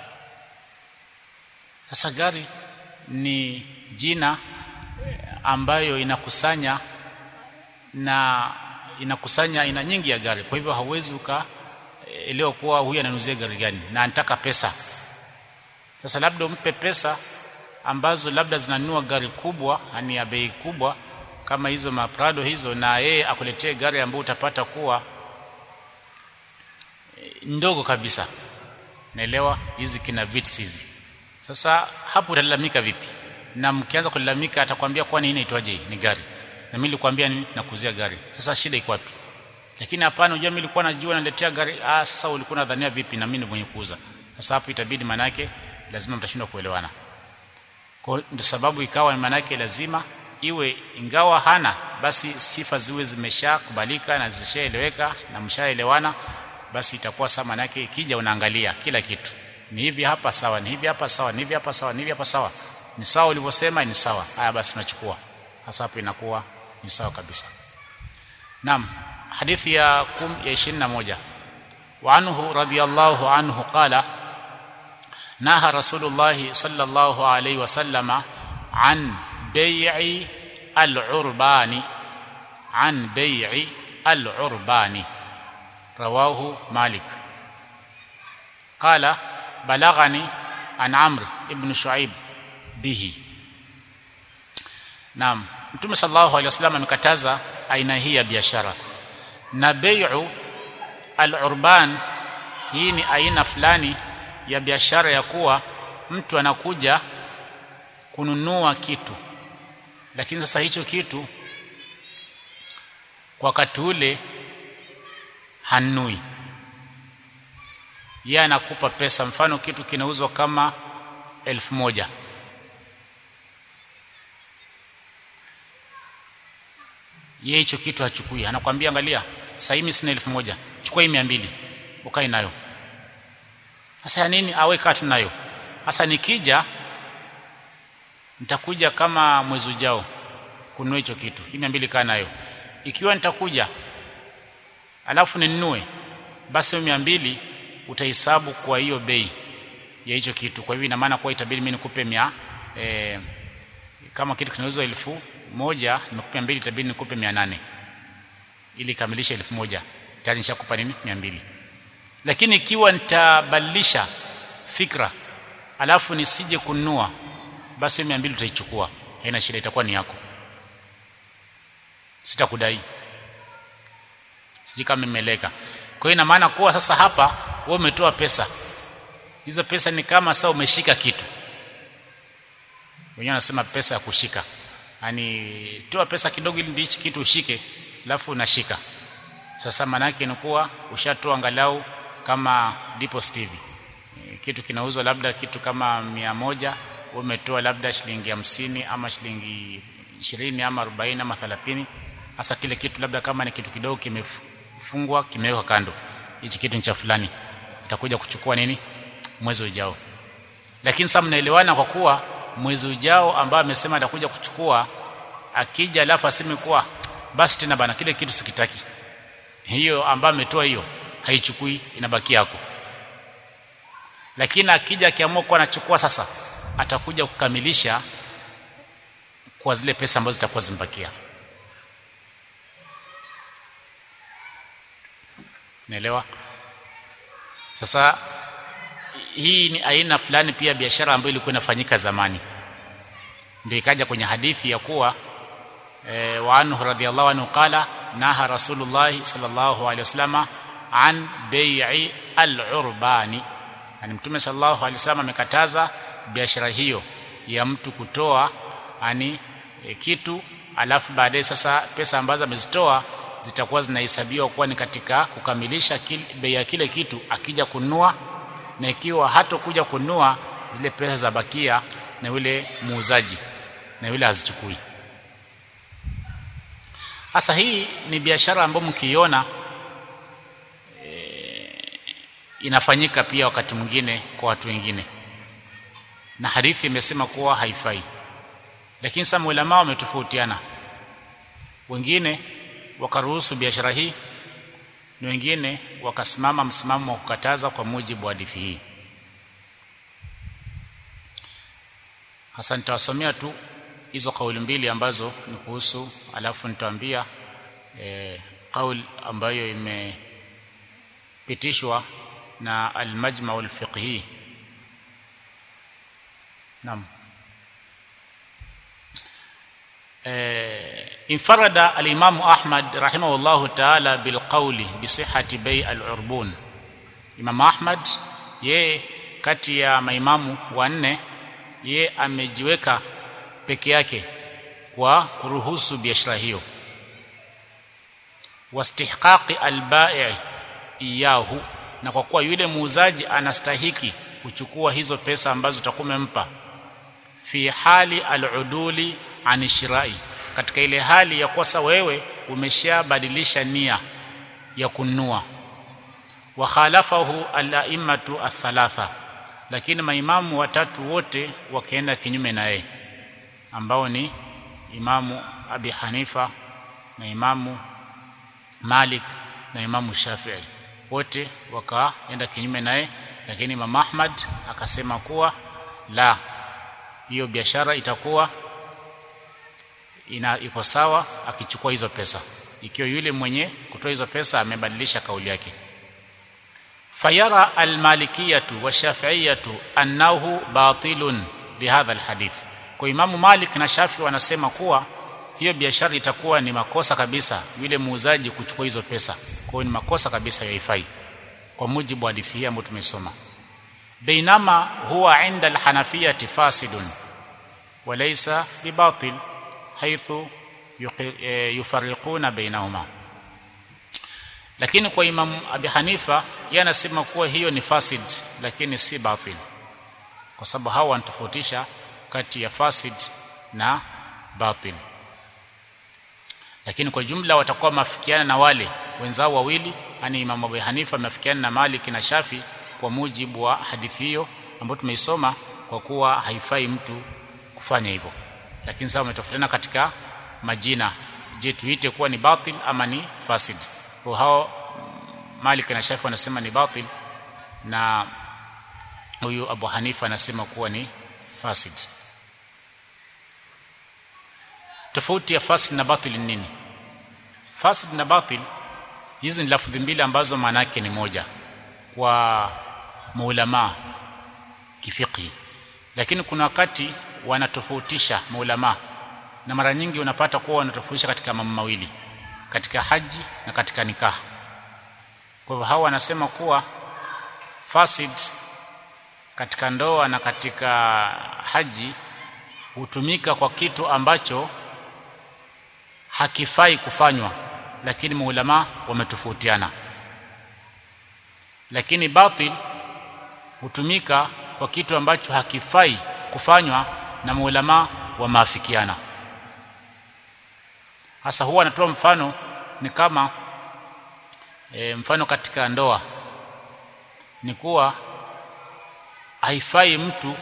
sasa gari ni jina ambayo inakusanya na inakusanya aina nyingi ya gari kwa hivyo hauwezi ukaelewa kuwa huyu ananuzia gari gani na anataka pesa sasa labda umpe pesa ambazo labda zinanunua gari kubwa yani ya bei kubwa kama hizo maprado hizo na yeye akuletee gari ambayo utapata kuwa ndogo kabisa naelewa hizi kina vits hizi sasa hapo utalalamika vipi na mkianza kulalamika atakwambia kwani hii inaitwaje ni gari na mimi nilikwambia nakuzia gari sasa shida iko wapi lakini hapana unajua mimi nilikuwa najua naletea gari ah sasa ulikuwa unadhania vipi na mimi ni mwenye kuuza sasa hapo itabidi manake lazima mtashindwa kuelewana kwa ndio sababu ikawa manake lazima iwe ingawa hana basi sifa ziwe zimeshakubalika na zishaeleweka na mshaelewana basi itakuwa sawa manake ikija unaangalia kila kitu ni hivi hapa sawa ni hivi hapa sawa ni hivi hapa sawa ni hivi hapa sawa ni sawa ulivyosema ni sawa haya basi tunachukua hasa hapo inakuwa ni sawa kabisa naam hadithi ya kum ya 21 wa anhu radiyallahu anhu qala naha rasulullah sallallahu alayhi wasallama an bai'i al-urbani an bai'i al-urbani rawahu malik qala balaghani an amr ibn shuaib bihi naam mtume sallallahu alaihi wasallam amekataza aina hii ya biashara na bai'u al-urban hii ni aina fulani ya biashara ya kuwa mtu anakuja kununua kitu lakini sasa hicho kitu kwa wakati ule hanui yeye anakupa pesa mfano kitu kinauzwa kama elfu moja yeye hicho kitu hachukui anakwambia angalia sasa mimi sina elfu moja chukua hii 200 ukae nayo sasa ya nini awe katu nayo sasa nikija nitakuja kama mwezi ujao kununua hicho kitu hii 200 kaa nayo ikiwa nitakuja alafu ninunue basi hiyo 200 utahesabu kwa hiyo bei ya hicho kitu kwa hivyo ina maana kwa itabidi mimi nikupe mia e, kama kitu kinauzwa elfu moja nimekupa mbili itabidi nikupe mia nane ili kamilisha elfu moja tayari nishakupa nini mia mbili lakini ikiwa nitabadilisha fikra alafu nisije kununua basi mia mbili utaichukua haina shida itakuwa ni yako sitakudai sijui kama imeleka kwa hiyo ina maana kuwa sasa hapa wewe umetoa pesa hizo pesa ni kama sasa umeshika kitu wenyewe wanasema pesa ya kushika yani toa pesa kidogo ili ndichi kitu ushike alafu unashika sasa maana yake ni kuwa ushatoa angalau kama deposit hivi kitu kinauzwa labda kitu kama mia moja umetoa labda shilingi hamsini ama shilingi ishirini ama arobaini ama thelathini hasa kile kitu labda kama ni kitu kidogo kimefungwa kimewekwa kando hichi kitu ni cha fulani atakuja kuchukua nini mwezi ujao lakini sasa mnaelewana kwa kuwa mwezi ujao ambao amesema atakuja kuchukua akija alafu aseme kuwa basi tena bana kile kitu sikitaki hiyo ambayo ametoa hiyo haichukui inabaki yako lakini akija akiamua kuwa anachukua sasa atakuja kukamilisha kwa zile pesa ambazo zitakuwa zimbakia naelewa sasa hii ni aina fulani pia biashara ambayo ilikuwa inafanyika zamani ndio ikaja kwenye hadithi ya kuwa e, wa anhu radhiallahu anhu qala naha rasulullah sallallahu alaihi wasallama an bai'i al-urbani yani mtume sallallahu alaihi wasallam amekataza biashara hiyo ya mtu kutoa ani e, kitu alafu baadaye sasa pesa ambazo amezitoa zitakuwa zinahesabiwa kuwa ni katika kukamilisha bei ya kile kitu akija kununua na ikiwa hatokuja kununua zile pesa za bakia na yule muuzaji na yule hazichukui sasa hii ni biashara ambayo mkiiona e, inafanyika pia wakati mwingine kwa watu wengine na hadithi imesema kuwa haifai lakini sasa ulama wametofautiana wengine wakaruhusu biashara hii na wengine wakasimama msimamo wa kukataza kwa mujibu wa hadithi hii hasa nitawasomea tu hizo kauli mbili ambazo ni kuhusu alafu nitawaambia e, kauli ambayo imepitishwa na al-majma' al-fiqhi naam انفرد الإمام أحمد رحمه الله تعالى بالقول بصحة بيع العربون Imam Ahmad ye kati ya maimamu wanne ye amejiweka peke yake kwa kuruhusu biashara hiyo wastihqaqi albai' iyahu na kwa kuwa yule muuzaji anastahiki kuchukua hizo pesa ambazo utakumempa fi hali aluduli ani shirai katika ile hali ya kwasa wewe umeshabadilisha nia ya kununua wa khalafahu al-a'immatu athalatha lakini maimamu watatu wote wakaenda kinyume na yeye ambao ni imamu Abi Hanifa na imamu Malik na imamu Shafi'i wote wakaenda kinyume naye lakini Imam Ahmad akasema kuwa la hiyo biashara itakuwa ina iko sawa akichukua hizo pesa ikiwa yule mwenye kutoa hizo pesa amebadilisha kauli yake fayara almalikiyatu washafiiyatu annahu batilun bihadha alhadith kwa imamu malik na shafi wanasema kuwa hiyo biashara itakuwa ni makosa kabisa yule muuzaji kuchukua hizo pesa kwa hiyo ni makosa kabisa yaifai kwa mujibu wa hadithi hii ambayo tumesoma bainama huwa inda alhanafiyati fasidun walaysa bibatil haithu yufarriquna bainahuma lakini kwa Imam Abi Hanifa yeye anasema kuwa hiyo ni fasid lakini si batil kwa sababu hao wanatofautisha kati ya fasid na batil lakini kwa jumla watakuwa mafikiana na wale wenzao wawili yani Imam Abu Hanifa mafikiana na Malik na Shafi kwa mujibu wa hadithi hiyo ambayo tumeisoma kwa kuwa haifai mtu kufanya hivyo lakini sasa wametofautiana katika majina je tuite kuwa ni batil ama ni fasid kwa hao Malik na Shafi wanasema ni batil na huyu Abu Hanifa anasema kuwa ni fasid tofauti ya fasid na batil ni nini fasid na batil hizi ni lafudhi mbili ambazo maana yake ni moja kwa maulama kifiqhi lakini kuna wakati wanatofautisha maulama na mara nyingi unapata kuwa wanatofautisha katika mambo mawili katika haji na katika nikah kwa hivyo hawa wanasema kuwa fasid katika ndoa na katika haji hutumika kwa kitu ambacho hakifai kufanywa lakini maulama wametofautiana lakini batil hutumika kwa kitu ambacho hakifai kufanywa na maulama wamaafikiana hasa huwa anatoa mfano ni kama e, mfano katika ndoa ni kuwa haifai mtu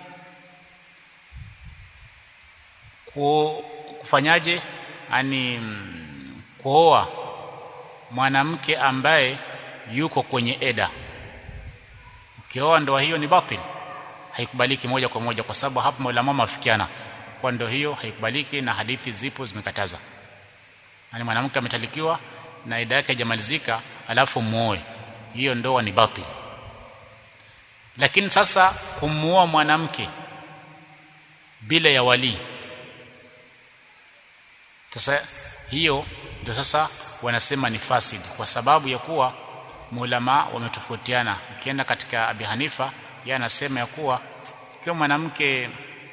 ku, kufanyaje yani kuoa mwanamke ambaye yuko kwenye eda ukioa ndoa hiyo ni batil haikubaliki moja kwa moja kwa sababu hapo maulama mafikiana kwa ndoa hiyo haikubaliki na hadithi zipo zimekataza yani mwanamke ametalikiwa na ida yake haijamalizika alafu muoe hiyo ndoa ni batil lakini sasa kumuoa mwanamke bila ya wali sasa hiyo ndio sasa wanasema ni fasid kwa sababu ya kuwa maulama wametofautiana ukienda katika Abi Hanifa yeye anasema ya kuwa ikiwa mwanamke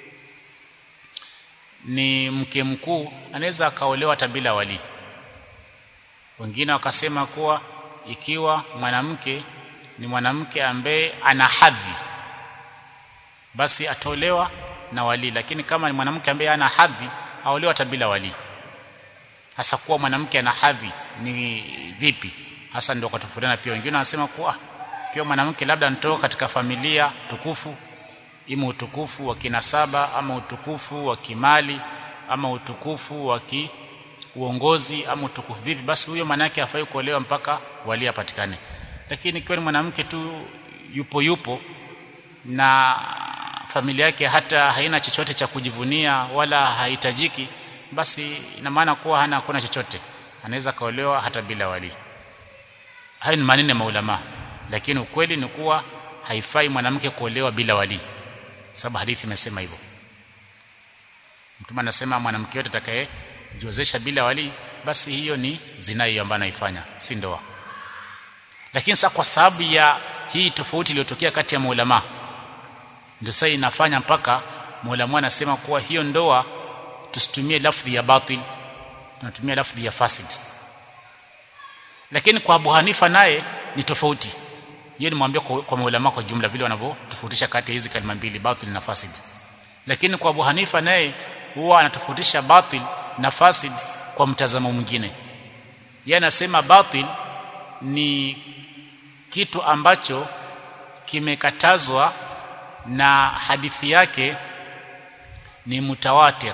ni mke mkuu anaweza akaolewa hata bila wali wengine wakasema kuwa ikiwa mwanamke ni mwanamke ambaye ana hadhi basi atolewa na wali lakini kama ni mwanamke ambaye ana hadhi aolewa hata bila wali hasa kuwa mwanamke ana hadhi ni vipi hasa ndio katofautiana pia wengine wanasema kuwa pia mwanamke labda anatoka katika familia tukufu ima utukufu wa kinasaba ama utukufu wa kimali ama utukufu wa ki uongozi ama utukufu vipi basi huyo maana yake hafai kuolewa mpaka wali apatikane lakini ikiwa ni mwanamke tu yupo yupo na familia yake hata haina chochote cha kujivunia wala hahitajiki basi ina maana kuwa hana hakuna chochote anaweza kaolewa hata bila wali hayo ni maneno ya maulama lakini ukweli ni kuwa haifai mwanamke kuolewa bila wali sababu hadithi imesema hivyo mtume anasema mwanamke yote atakayejiozesha bila wali basi hiyo ni zina hiyo ambayo anaifanya si ndoa lakini sasa kwa sababu ya hii tofauti iliyotokea kati ya maulama ndio sasa inafanya mpaka maulama anasema kuwa hiyo ndoa tusitumie lafdhi ya batil tunatumia lafdhi ya fasid lakini kwa Abu Hanifa naye ni tofauti yeye nimwambia kwa, kwa maulama kwa jumla vile wanavyotofautisha kati ya hizi kalima mbili batil na fasid lakini kwa Abu Hanifa naye huwa anatofautisha batil na fasid kwa mtazamo mwingine yeye anasema batil ni kitu ambacho kimekatazwa na hadithi yake ni mutawatir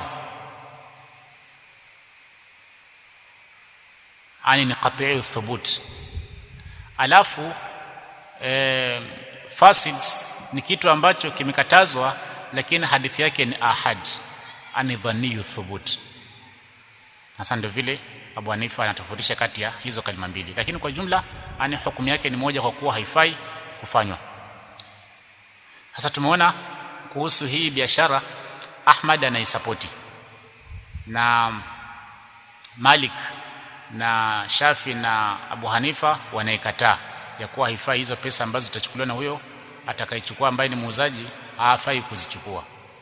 ani ni qat'i thubut alafu e, fasid ni kitu ambacho kimekatazwa lakini hadithi yake ni ahad ani dhaniyu thubut hasa ndio vile Abu Hanifa anatofautisha kati ya hizo kalima mbili lakini kwa jumla ani hukumu yake ni moja kwa kuwa haifai kufanywa sasa tumeona kuhusu hii biashara Ahmad anaisapoti na Malik na Shafi na Abu Hanifa wanaikataa ya kuwa haifai hizo pesa ambazo zitachukuliwa na huyo atakayechukua ambaye ni muuzaji hafai kuzichukua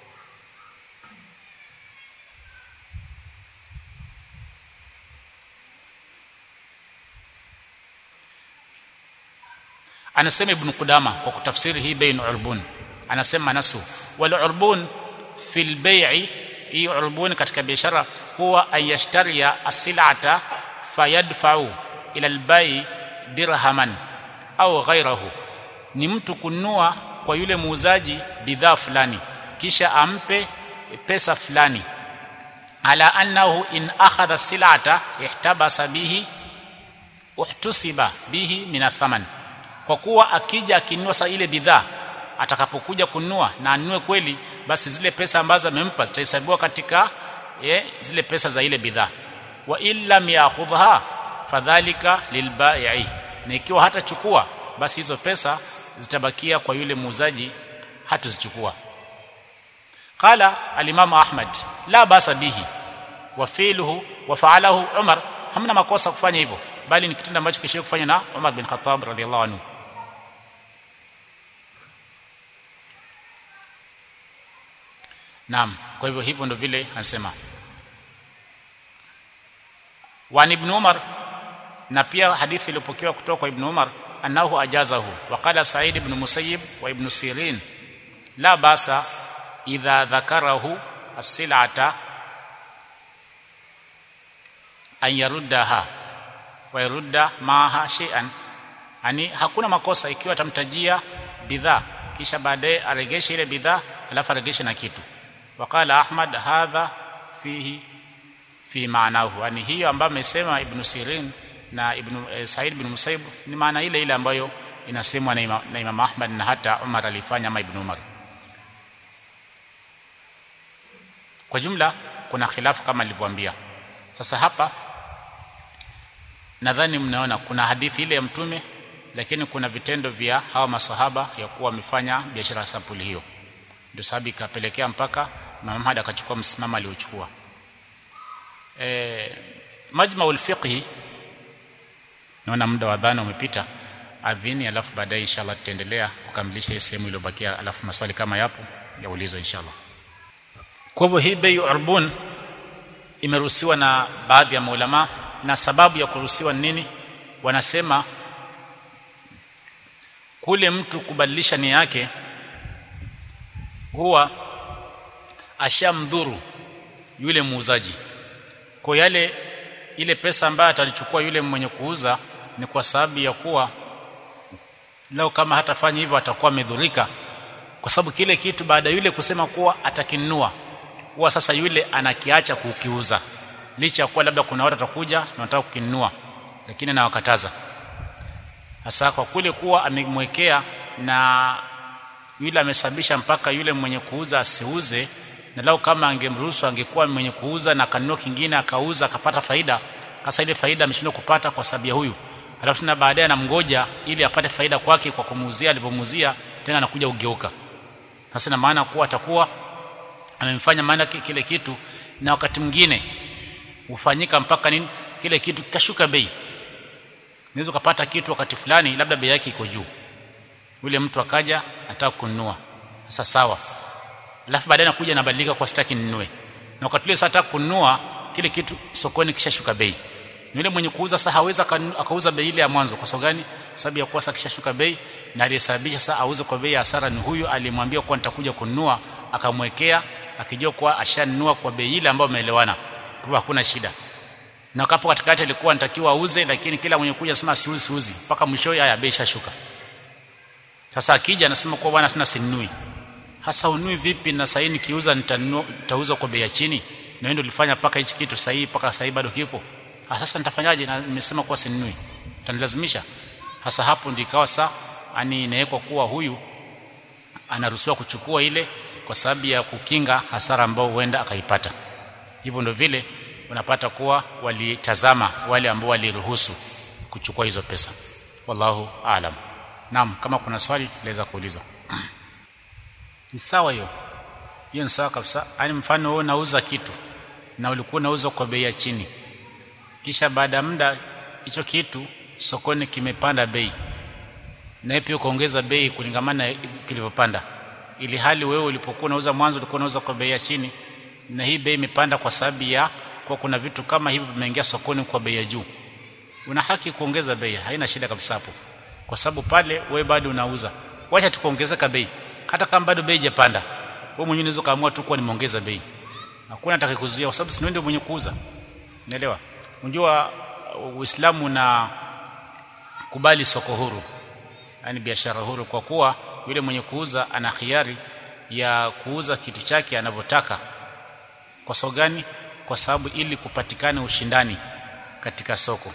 anasema ibn Qudama kwa kutafsiri hii bain urbun anasema nasu wal urbun fil bai'i hii urbun katika biashara huwa ayashtaria asilata fayadfa'u ila albai dirhaman au ghairahu ni mtu kununua kwa yule muuzaji bidhaa fulani kisha ampe pesa fulani ala annahu in akhadha silata ihtabasa bihi uhtusiba bihi min athaman kwa kuwa akija akinunua sa ile bidhaa atakapokuja kununua na anunue kweli basi zile pesa ambazo amempa zitahesabiwa katika ye, zile pesa za ile bidhaa wa illa yakhudha fadhalika lilbai'i na ikiwa hatachukua basi hizo pesa zitabakia kwa yule muuzaji hatuzichukua qala al-imam ahmad la basa bihi wa fi'luhu wa fa'alahu umar hamna makosa kufanya hivyo bali ni kitendo ambacho kisha kufanya na Umar bin Khattab radhiallahu anhu Naam kwa hivyo hivyo ndio vile anasema wa ibn Umar na pia hadithi iliyopokewa kutoka kwa ibn Umar annahu ajazahu wa qala Sa'id ibn Musayyib wa ibn Sirin la basa idha dhakarahu as-sil'ata an yaruddaha wa yarudda maha shay'an yani hakuna makosa ikiwa atamtajia bidhaa kisha baadaye aregeshe ile bidhaa alafu aregeshe na kitu wakala ahmad hadha fihi fi maanahu yani hiyo ambayo amesema ibn sirin na ibn eh, said ibn musaib ni maana ile ile ambayo inasemwa na, ima, na imam ahmad na hata umar alifanya ama ibn umar kwa jumla kuna khilafu kama nilivyoambia sasa hapa nadhani mnaona kuna hadithi ile ya mtume lakini kuna vitendo vya hawa masahaba ya kuwa wamefanya biashara sampuli hiyo ndio sababu ikapelekea mpaka Imam Ahmad akachukua msimamo aliochukua e, majma ulfiqhi naona muda wa dhana umepita adhini alafu baadaye inshallah tutaendelea kukamilisha hii sehemu iliyobakia alafu maswali kama yapo yaulizwe inshallah kwa hivyo hii bei urbun imeruhusiwa na baadhi ya maulama na sababu ya kuruhusiwa ni nini wanasema kule mtu kubadilisha nia yake huwa ashamdhuru yule muuzaji kwa yale ile pesa ambayo atalichukua yule mwenye kuuza ni kwa sababu ya kuwa leo kama hatafanya hivyo atakuwa amedhurika kwa sababu kile kitu baada yule kusema kuwa atakinunua huwa sasa yule anakiacha kukiuza licha ya kuwa labda kuna watu watakuja na wanataka kukinunua lakini anawakataza hasa kwa kule kuwa amemwekea na yule amesababisha mpaka yule mwenye kuuza asiuze na lao kama angemruhusu angekuwa mwenye kuuza na kanunua kingine akauza akapata faida hasa ile faida ameshindwa kupata kwa sababu ya huyu alafu tena baadaye anamgoja ili apate faida kwake kwa kumuuzia alivyomuuzia tena anakuja ugeuka sasa na maana kuwa atakuwa amemfanya maana kile kitu na wakati mwingine hufanyika mpaka nini kile kitu kashuka bei unaweza kupata kitu wakati fulani labda bei yake iko juu yule mtu akaja anataka kununua sasa sawa alafu baadaye anakuja anabadilika kwa sitaki ninunue na wakati ule sasa kununua kile kitu sokoni kishashuka bei yule mwenye kuuza sasa hawezi akauza bei ile ya mwanzo kwa sababu gani sababu ya kuwa sasa kishashuka bei na aliyesababisha sasa auze kwa bei ya hasara ni huyu aliyemwambia kuwa nitakuja kununua akamwekea akijua kuwa ashanunua kwa bei ile ambayo ameelewana kwa hakuna shida na kapo katikati alikuwa anatakiwa auze lakini kila mwenye kuja anasema siuzi siuzi mpaka mwisho haya bei ishashuka sasa akija anasema kwa bwana sina sinunui hasa unui vipi na sasa nikiuza nitauza kwa bei ya chini na wewe ndio ulifanya paka hichi kitu sahihi paka sasa bado kipo ah sasa nitafanyaje na nimesema kwa sinunui utanilazimisha hasa hapo ndio ikawa saa ani inawekwa kuwa huyu anaruhusiwa kuchukua ile kwa sababu ya kukinga hasara ambayo huenda akaipata hivyo ndio vile unapata kuwa walitazama wale ambao waliruhusu kuchukua hizo pesa wallahu aalam naam kama kuna swali laweza kuulizwa ni sawa hiyo hiyo ni sawa kabisa yani mfano wewe unauza kitu na ulikuwa unauza kwa bei ya chini kisha baada ya muda hicho kitu sokoni kimepanda bei na pia ukaongeza bei kulingamana na kilivyopanda ili hali wewe ulipokuwa unauza mwanzo ulikuwa unauza kwa bei ya chini na hii bei imepanda kwa sababu ya kwa kuna vitu kama hivi vimeingia sokoni kwa bei ya juu una haki kuongeza bei haina shida kabisa hapo kwa sababu pale wewe bado unauza wacha tukuongezeka bei hata kama bado bei haijapanda wewe mwenyewe unaweza kaamua tu kuwa nimeongeza bei hakuna atakayekuzuia kwa sababu si ndio mwenye kuuza unaelewa unajua uislamu na kubali soko huru yani biashara huru kwa kuwa yule mwenye kuuza ana khiari ya kuuza kitu chake anavyotaka kwa sababu gani kwa sababu ili kupatikane ushindani katika soko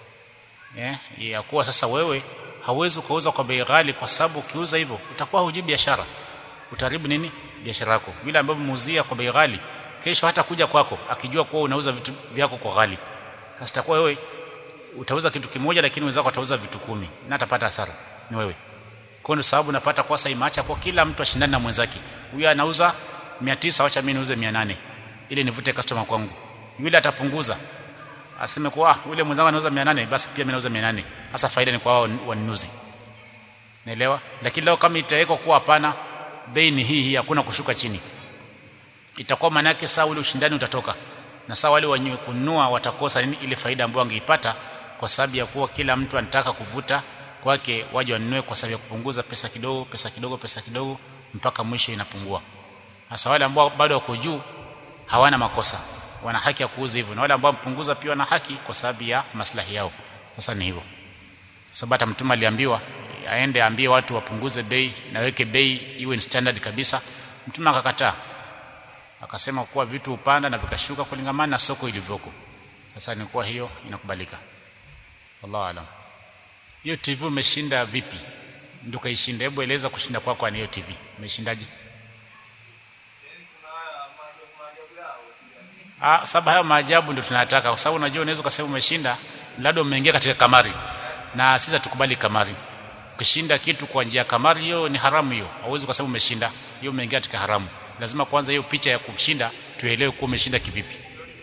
eh ya kuwa sasa wewe hauwezi kuuza kwa bei ghali kwa sababu ukiuza hivyo utakuwa hujui biashara utaribu nini biashara yako vile ambavyo muuzia kwa bei ghali kesho hata kuja kwako akijua kuwa unauza vitu vyako kwa ghali sasa itakuwa wewe utauza kitu kimoja lakini wenzako watauza vitu kumi na atapata hasara ni wewe kwa ndio sababu napata kwa sasa imeacha kwa kila mtu ashindane na mwenzake huyu anauza 900 acha mimi niuze 800 ili nivute customer kwangu yule atapunguza aseme kwa yule mwenzangu anauza 800 basi pia mimi nauza 800 hasa faida ni kwa wao wanunuzi naelewa lakini leo kama itawekwa kuwa hapana bei ni hii hii hakuna kushuka chini itakuwa maana yake saa ule ushindani utatoka na saa wale wenye kununua watakosa nini ile faida ambayo wangeipata kwa sababu ya kuwa kila mtu anataka kuvuta kwake waje wanunue kwa sababu ya kupunguza pesa kidogo pesa kidogo pesa kidogo mpaka mwisho inapungua hasa wale ambao bado wako juu hawana makosa wana haki ya kuuza hivyo na wale ambao mpunguza pia wana haki kwa sababu ya maslahi yao sasa ni hivyo sababu hata mtume aliambiwa aende aambie watu wapunguze bei na weke bei iwe ni standard kabisa mtume akakataa akasema kuwa vitu upanda na vikashuka kulingamana na soko ilivyoko sasa ni kuwa hiyo inakubalika wallahu alam hiyo TV umeshinda vipi ndio kaishinda hebu eleza kushinda kwako kwa hiyo TV umeshindaje Ah, sababu hayo maajabu ndio tunataka kwa sababu unajua unaweza kusema umeshinda labda umeingia katika kamari na sisi tukubali kamari ukishinda kitu kwa njia kamari hiyo ni haramu hiyo hauwezi kusema umeshinda hiyo umeingia katika haramu lazima kwanza hiyo picha ya kumshinda tuelewe kuwa umeshinda kivipi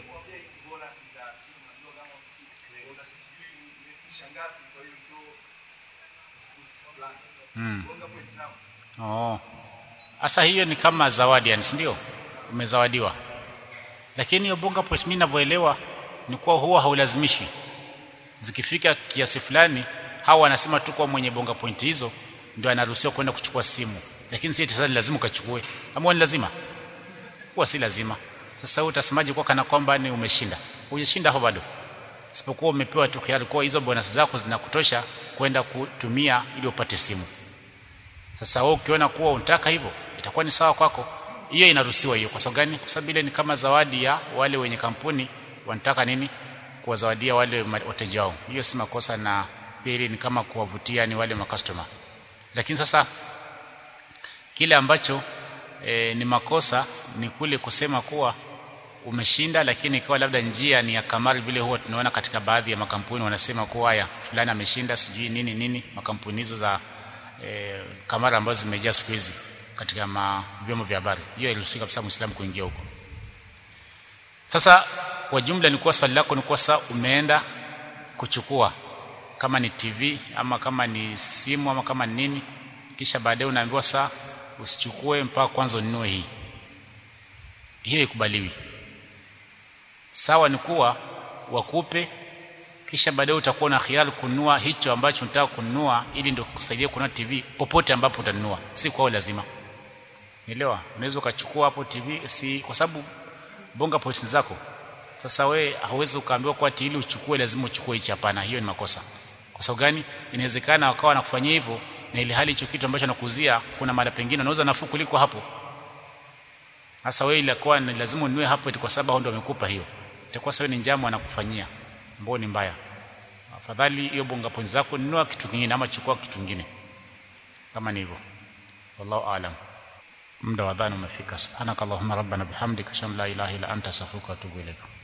Hmm. Oh. Asa hiyo ni kama zawadi yani ndio? Umezawadiwa. Lakini hiyo bonga points mimi ninavyoelewa ni kuwa huwa haulazimishwi. Zikifika kiasi fulani hawa wanasema tu kwa mwenye bonga point hizo ndio anaruhusiwa kwenda kuchukua simu. Lakini si tayari lazima ukachukue. Ama ni lazima? Huwa si lazima. Sasa wewe utasemaje kwa kana kwamba ni umeshinda? Hujashinda hapo bado. Isipokuwa umepewa tu hiari kwa hizo bonus zako zinakutosha kwenda kutumia ili upate simu. Sasa wewe ukiona kuwa unataka hivyo itakuwa ni sawa kwako. Hiyo inaruhusiwa hiyo. Kwa sababu gani? Kwa sababu ile ni kama zawadi ya wale wenye kampuni wanataka nini kuwazawadia wale wateja wao hiyo si makosa na pili ni kama kuwavutia ni wale makastoma lakini sasa kile ambacho e, ni makosa ni kule kusema kuwa umeshinda lakini ikawa labda njia ni ya kamari vile huwa tunaona katika baadhi ya makampuni wanasema kuwa haya fulani ameshinda sijui nini nini makampuni hizo za e, kamera ambazo zimejaa siku hizi katika vyombo vya habari hiyo iliruhusiwa kabisa muislamu kuingia huko sasa kwa jumla ni kuwa swali lako ni kuwa sasa umeenda kuchukua kama ni TV ama kama ni simu ama kama ni nini kisha baadaye unaambiwa saa usichukue mpaka kwanza ununue hii hiyo ikubaliwi sawa ni kuwa wakupe kisha baadaye utakuwa na khiari kununua hicho ambacho unataka kununua ili ndio kusaidia kununua TV popote ambapo utanunua si kwao lazima nielewa unaweza ukachukua hapo TV si kwa sababu bonga points zako sasa we hauwezi ukaambiwa kwa ili uchukue lazima uchukue hichi hapana hiyo ni makosa kwa sababu gani inawezekana wakawa wanakufanyia hivyo na ile hali hicho kitu ambacho anakuuzia kuna mara pengine unauza nafuu kuliko hapo sasa wewe ilikuwa ni lazima ununue hapo kwa sababu hao ndio wamekupa hiyo itakuwa sawa ni njama anakufanyia ambao ni mbaya afadhali hiyo bonga points zako nunua kitu kingine ama chukua kitu kingine kama ni hivyo wallahu aalam muda wa dhana umefika subhanakallahumma rabbana bihamdika ashhadu an la ilaha illa anta astaghfiruka wa atubu ilaik